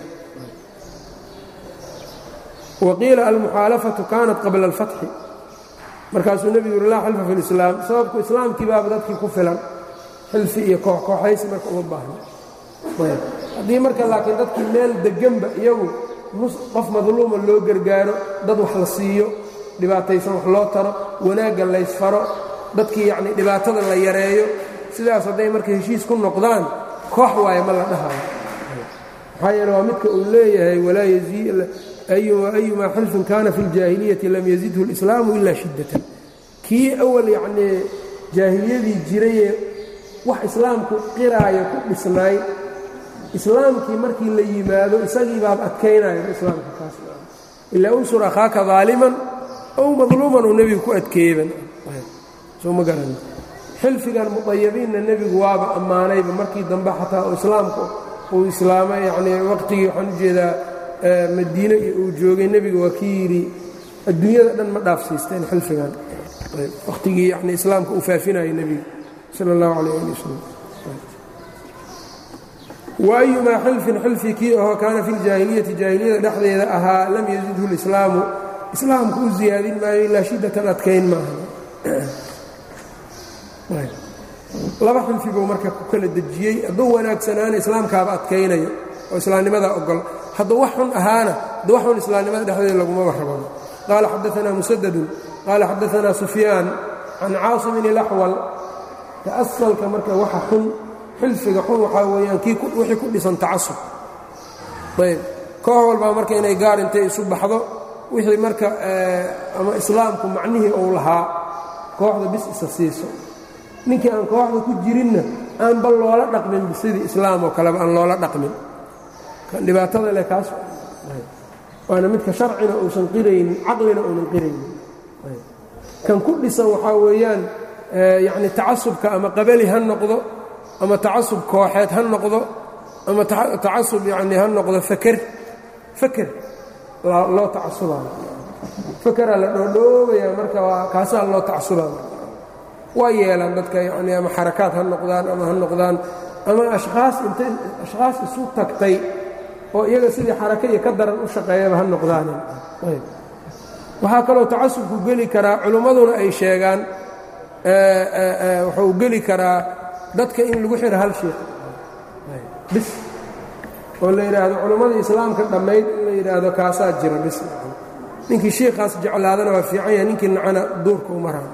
waqiila almuxaalafatu kanat qabla اlfatxi markaasuu nebigu yuri laa xilfa fi lislaam sababku islaamkii baaba dadkii ku filan xilfi iyo kooxkooxaysi marka uma baahna haddii marka laakiin dadkii meel degganba iyagu qof madluuma loo gargaaro dad wax la siiyo dhibaataysan wax loo taro wanaagga laysfaro dadkii yacnii dhibaatada la yareeyo sidaas hadday marka heshiis ku noqdaan koox waaye ma la dhahayo maxaa yeele waa midka uu leeyahay walaa ayumaa xilfin kaana fi ljaahiliyati lam yazidhu اlislaamu ilaa shiddatan kii awal yacnii jaahiliyadii jirayee wax islaamku qiraayo ku dhisnaay islaamkii markii la yimaado isagii baab adkaynayo islaamka kaas ilaa unsur akhaaka daaliman ow madluuman uu nebigu ku adkeeyeban soo ma garan xilfigan mudayabiinna nebigu waaba ammaanayba markii dambe xataa oo islaamku uu islaamay yacnii waqtigii waxaan u jeedaa madiine iyo uu joogay nebiga waa kii yidhi adduunyada dhan ma dhaafsiisteen xilfigan waqtigii yani islaamka uu faafinayo nebiga sal اllahu alayh ali wasalam waayumaa xilfin xilfi kii ahoo kaana fi ljaahiliyati jaahiliyada dhexdeeda ahaa lam yazidhu lislaamu islaamku u ziyaadin maayo ilaa shiddatan adkayn maaha laba xilfi buu marka ku kala dejiyey hadduu wanaagsanaana islaamkaaba adkaynayo oo islaamnimada ogol hadduu wax xun ahaana hadduu wax xun islaamnimada dhexdeeda laguma warrabano qaala xadaanaa musadadun qaala xadaanaa sufyaan can caasimin ilaxwal ka asalka marka waxa xun xilfiga xun waxaa weeyaan kii wixii ku dhisan tacasub ayb koox walbaa marka inay gaar intay isu baxdo wixii marka ama islaamku macnihii uu lahaa kooxda bis isa siiso ninkii aan kooxda ku jirinna aanba loola dhaqmin sidii islaam oo kaleba aan loola dhaqmin kan dhibaatada leh kaas waana midka sharcina uusan qiraynin caqlina uunan qiraynin kan ku dhisan waxaa weeyaan yacni tacasubka ama qabali ha noqdo ama tacasub kooxeed ha noqdo ama tacasub yacni ha noqdo faker faker loo tacasubayo fakeraa la dhoodhoobayaa marka waa kaasaa loo tacasubayo waa yeelaan dadka yacni ama xarakaad ha noqdaan ama ha noqdaan ama ashkhaas intay ashkhaas isu tagtay oo iyaga sidii xaraka iyo ka daran u shaqeeyaba ha noqdaanin waxaa kaloo tacasubku geli karaa culimmaduna ay sheegaan wuxuu geli karaa dadka in lagu xiro hal sheekh bis oo la yidhaahdo culimmadii islaamka dhammayd in la yidhaahdo kaasaa jira bis ninkii shiikaas jeclaadana waa fiican yahay ninkii nacana duurka u maraa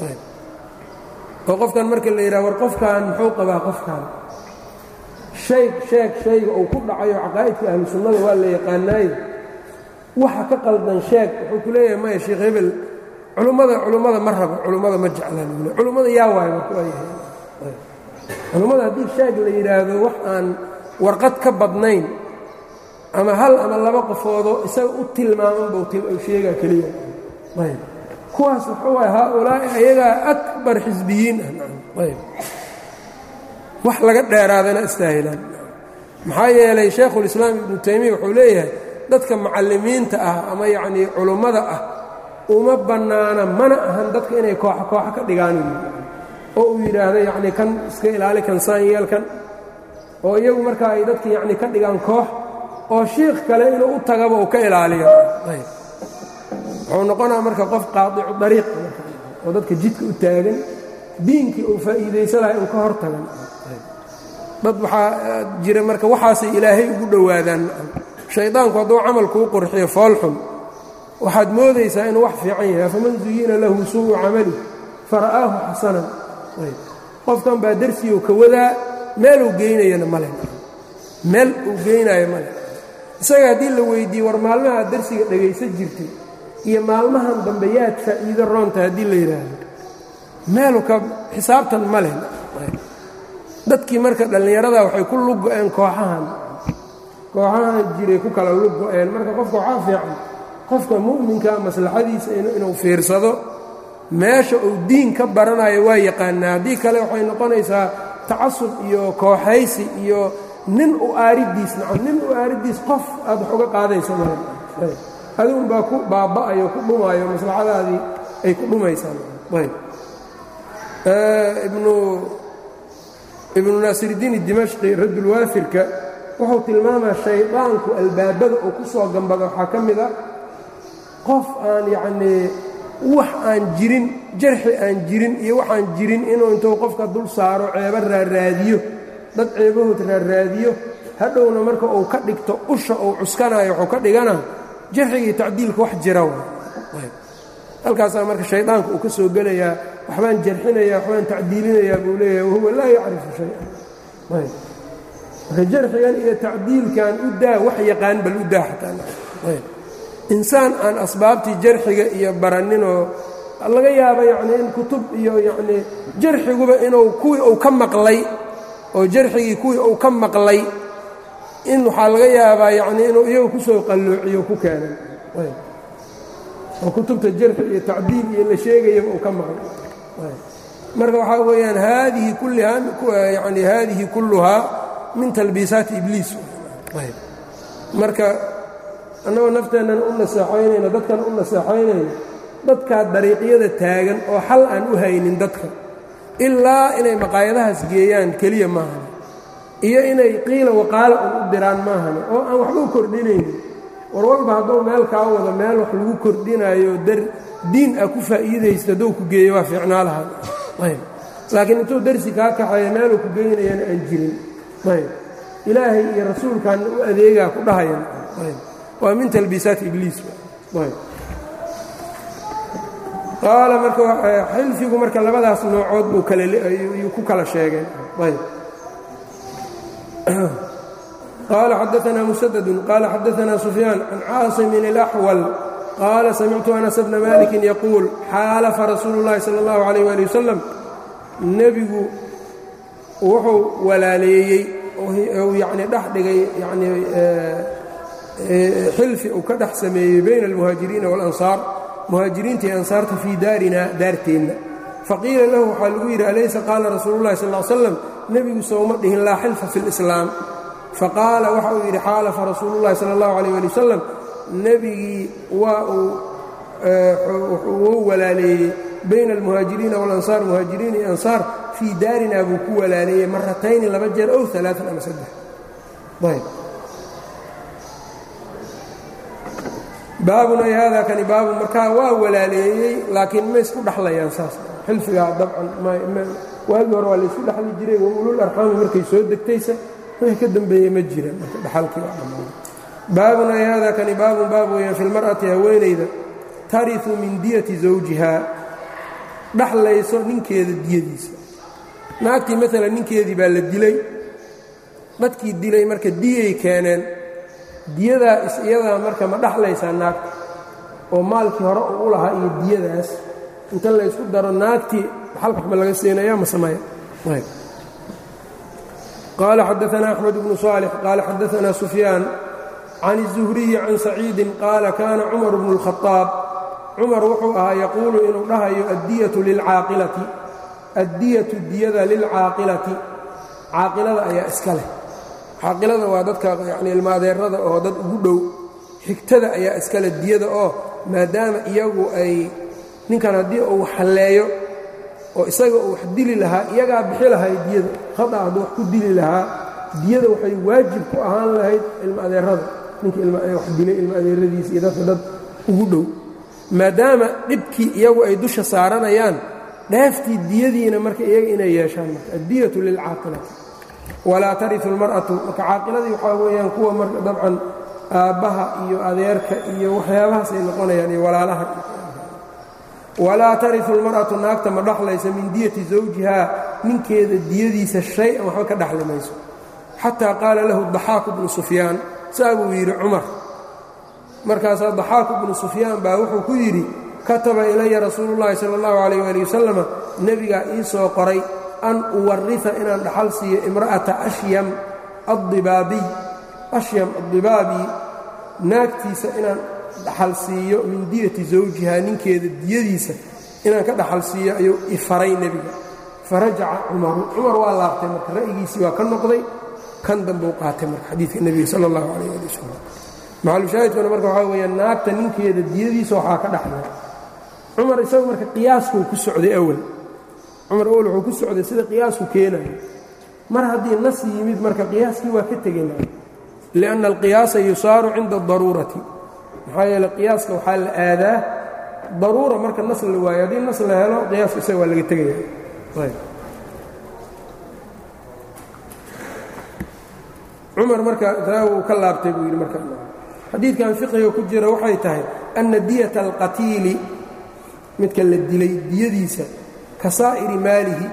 oo qofkan marka la yidhahdo war qofkan muxuu qabaa qofkan shay sheeg shayga uu ku dhacayo caqaa'idka ahlu sunnada waa la yaqaanaayo waxa ka qaldan sheeg wuxuu ku leeyahay maya sheekh hebel culummada culummada ma rabo culummada ma jeclaan bule culummada yaa waayo marka waa yahay culummada haddii sheeg la yidhaahdo wax aan warqad ka badnayn ama hal ama laba qofoodoo isaga u tilmaaman buu sheegaa keliya ayb kuwaas wuxuu waay haaulaa'i ayagaa akbar xisbiyiin ah ayb wax laga dheeraadana istaahilaan maxaa yeelay shaykhulislaam ibnu taymiya wuxuu leeyahay dadka macallimiinta ah ama yacnii culummada ah uma bannaana mana ahan dadka inay kooxa kooxa ka dhigaan oo uu yidhaahdo yacnii kan iska ilaali kan saan yeelkan oo iyagu markaa ay dadka yacnii ka dhigaan koox oo shiikh kale inuu u tagaba uu ka ilaaliyo wuxuu noqonaa marka qof qaadicu dariiq oo dadka jidka u taagan diinkii uu faa'iidaysa lahay uu ka hor tagan dad waxaa jira marka waxaasay ilaahay ugu dhowaadaan shaydaanku hadduu camal kuu qurxiyo foolxun waxaad moodaysaa inuu wax fiican yahay faman zuyina lahu suu'u camali fara'aahu xasanan qofkan baa darsigu ka wadaa meeluu geynayana male meel uu geynaayo male isaga haddii la weyddiiye war maalmaha darsiga dhegaysan jirtay iyo maalmahan dambe yaad faa'iido roonta haddii la yidhaahdo meelu ka xisaabtan ma leh dadkii marka dhallinyarada waxay ku lug go-een kooxahan kooxahan jiray ku kala lug go-een marka qofka waxaa fiican qofka mu'minka maslaxadiisa inuu fiirsado meesha uu diin ka baranayo waa yaqaanaa haddii kale waxay noqonaysaa tacasub iyo kooxaysi iyo nin u aaridiis nacam nin u aaridiis qof aad wax uga qaadayso male adigun baa ku baaba'ayo ku dhumaayo maslaxadaadii ay ku dhumaysaan ibnu naasiridiin dimashqi radulwaafirka wuxuu tilmaamaa shaydaanku albaabada uu ku soo gambado waxaa ka mid a qof aan yacnii wax aan jirin jarxi aan jirin iyo waxaan jirin inuu intuu qofka dul saaro ceebo raaraadiyo dad ceebahood raarraadiyo hadhowna marka uu ka dhigto usha uu cuskanayo wuxuu ka dhigana jarxigii tacdiilka wax jira halkaasaa marka shaydaanka uu ka soo gelayaa waxbaan jarxinayaa waxbaan tacdiilinayaa buu leeyahay wahuwa laa yacrifu shay-an marka jarxigan iyo tacdiilkan u daa wax yaqaan bal u daa xataa insaan aan asbaabtii jarxiga iyo baraninoo laga yaaba yacnii in kutub iyo yacnii jarxiguba inuu kuwii uu ka maqlay oo jarxigii kuwii uu ka maqlay in waxaa laga yaabaa yacnii inuu iyagu ku soo qalloociyo ku keenay oo kutubta jarxi iyo tacdiil iyo la sheegayaba uu ka maqlay marka waxaa weeyaan haadihi kullihaa yani haadihi kulluhaa min talbiisaati ibliis marka annagoo nafteennan u naseexaynayno dadkan u naseexaynayno dadkaa dariiqyada taagan oo xal aan u haynin dadka ilaa inay maqaayadahaas geeyaan keliya maahan iyo inay qiila waqaala un u diraan maahan oo aan waxba u kordhinaynin war walba hadduu meel kaa wado meel wax lagu kordhinayo dar diin ah ku faa'iidaysta hadduu ku geeyo waa fiicnaa lahaa laakiin intuu darsi kaa kaxeeya meeluu ku geynayana aan jirin ayb ilaahay iyo rasuulkaana u adeegaa ku dhahayan ayb waa min talbiisaati ibliis ayb qaala marka xilfigu marka labadaas noocood buu kalaayuu ku kala sheegeen ayb qaala xadaanaa musadadun qaala xadaanaa sufyaan can caasimin اlaxwal qaala samictu anas bna malikin yaquul xaalafa rasuulu اllahi salى اllahu alayh ali wasalam nebigu wuxuu walaaleeyey ou yacni dhex dhigay yani xilfi uu ka dhex sameeyey bayna almuhaajiriina waاlansaar muhaajiriinta iyo ansaarta fii daarina daarteenna faqiila lahu waxaa lagu yidhi alaysa qaala rasuulu llahi sal l slam nebigu sowma dhihin laa xilfa fi اlislaam faqaala waxa uu yidhi xaalafa rasuulu llahi sala اllahu alayh ali wasalam nebigii waa uu walaaleeyey bayna almuhaajiriina walansaar muhaajiriin iyo ansaar fii daarina buu ku walaaleeyey maratayni laba jeer ow alaaan ama saddex ayb baabun ay haadaa kani baabun markaa waa walaaleeyey laakiin ma isku dhexlayaan saas xilfigaa dabcan waagii hore waa laysku dhexli jiray wa ulul arxaami markay soo degtaysa wixii ka dambeeye ma jiraan marka dhexalkii waa dhammaada baabun ay haadaa kani baabun baab weeyaan fi lmar'ati haweenayda tariu min diyati zawjihaa dhaxlayso ninkeeda diyadiisa naagtii maalan ninkeedii baa la dilay dadkii dilay marka diyay keeneen diyadaa is iyadaa marka ma dhaxlaysaa naagta oo maalkii hore uu u lahaa iyo diyadaas inta laysku daro naagtii dhaxalka waxba laga siinaya ma samaya qaala xadaanaa axmed bnu saalix qaala xadaanaa sufyaan can الzuhriyi can saciidin qaala kaana cumar bnu اlkhaaab cumar wuxuu ahaa yaquulu inuu dhahayo addiyatu lilcaaqilati addiyatu diyada lilcaaqilati caaqilada ayaa iska leh caaqilada waa dadka yani ilmaadeerada oo dad ugu dhow xigtada ayaa iskale diyada oo maadaama iyagu ay ninkan haddii uu halleeyo oo isaga uu wax dili lahaa iyagaa bixi lahay diyada khada hadduu wax ku dili lahaa diyada waxay waajib ku ahaan lahayd ilmaadeerada ninka wax dilay ilmaadeeradiisa iyo dadka dad ugu dhow maadaama dhibkii iyagu ay dusha saaranayaan dheeftii diyadiina marka iyaga inay yeeshaan marka addiyatu lilcaaqilati walaa tariu اlmar'atu marka caaqiladii waxaa weeyaan kuwa marka dabcan aabbaha iyo adeerka iyo waxyaabahaas ay noqonayaan iyo walaalaha walaa tariu اlmar'atu naagta ma dhaxlaysa min diyati zawjihaa ninkeeda diyadiisa shay-an waxba ka dhaxli mayso xataa qaala lahu daxaaku bnu sufyaan saa buu yidhi cumar markaasaa daxaaku bnu sufyaan baa wuxuu ku yidhi kataba ilaya rasuulu llaahi sala allahu calayh waali wasalama nebigaa ii soo qoray an uwarita inaan dhaxal siiyo imra'ata ashyam addibaabiy ashyam addibaabi naagtiisa inaan dhaxal siiyo min diyati zawjihaa ninkeeda diyadiisa inaan ka dhaxal siiyo ayuu ifaray nebiga farajaca cumaru cumar waa laabtay marka ra'yigiisii waa ka noqday kan dambuu qaatay marka xadiidka nebiga sala allahu calayh ali wasalam maxalushaahidkuna marka waxaa weeyaan naagta ninkeeda diyadiisa waxaa ka dhaxlay cumar isagu marka qiyaaskuu ku socday awal cumar awal wuxuu ku socday sida qiyaasku keenayo mar haddii nas yimid marka qiyaaskii waa ka tegayna lianna alqiyaasa yusaaru cinda adaruurati maxaa yeele qiyaaska waxaa la aadaa daruura marka nas la waayo haddii nas la helo qiyaaska isaga waa laga tegaya cumar marka taa uu ka laabtay buu yidhi marka xadiidkan fiqiga ku jira waxay tahay anna diyata alqatiili midka la dilay diyadiisa ka saa'iri maalihi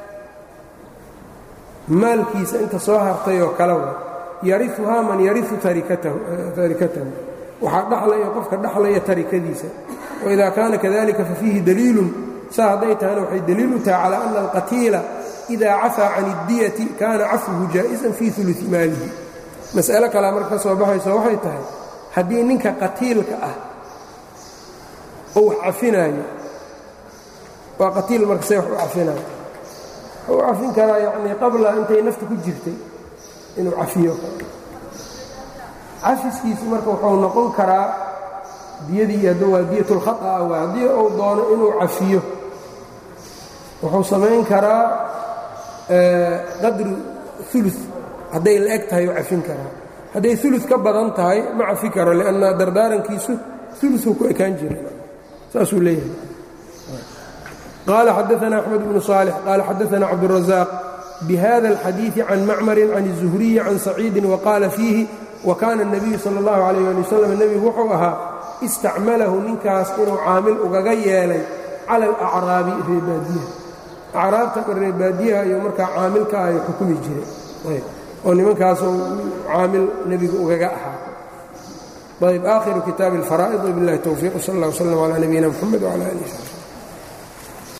maalkiisa inta soo hartay oo kale wa yariuhaa man yariu tarikatahu waxaa dhaxlaya qofka dhaxlaya tarikadiisa waidaa kaana kadalika fafiihi daliilun saa hadday tahana waxay daliil u tahay calaa ana alqatiila idaa cafaa can اdiyati kaana cafwuhu jaa'isan fii uluثi maalihi mas'alo kalea marka ka soo baxayso waxay tahay haddii ninka qatiilka ah oo wax cafinaayo waa qatiil marka see wax u cafinaayo wuxuu u cafin karaa yacnii qabla intay nafta ku jirtay inuu cafiyo cafiskiisu marka wuxuu noqon karaa diyadii hadda waa diyatulkhaطa waa haddii uu doono inuu cafiyo wuxuu samayn karaa qadru ulu hadday la eg tahay u cafin karaa hadday ulu ka badan tahay ma cafi karo lianna dardaarankiisu uluu ku ekaan jira saasuu leeyahay qaala xadaana axmed bnu صaalix qaala xadaana cabdالrazaaq bhada اlxadiiثi can macmari can الzuhriyi can saciidi waqaala fiihi wakaana الnabiyu salى اllahu alayh ali wasalam nebigu wuxuu ahaa istacmalahu ninkaas inuu caamil ugaga yeelay cala alacraabi reebaadiyaha acraabta reebaadiyaha iyo markaa caamilka ay xukumi jiray oo nimankaasuu caamil nebigu ugaga ahaa ayb aakhiru kitaabi اlfaraa'id wbiاllahi towfiiq sal اllah wslm calى nabiyina mxamed wclى alih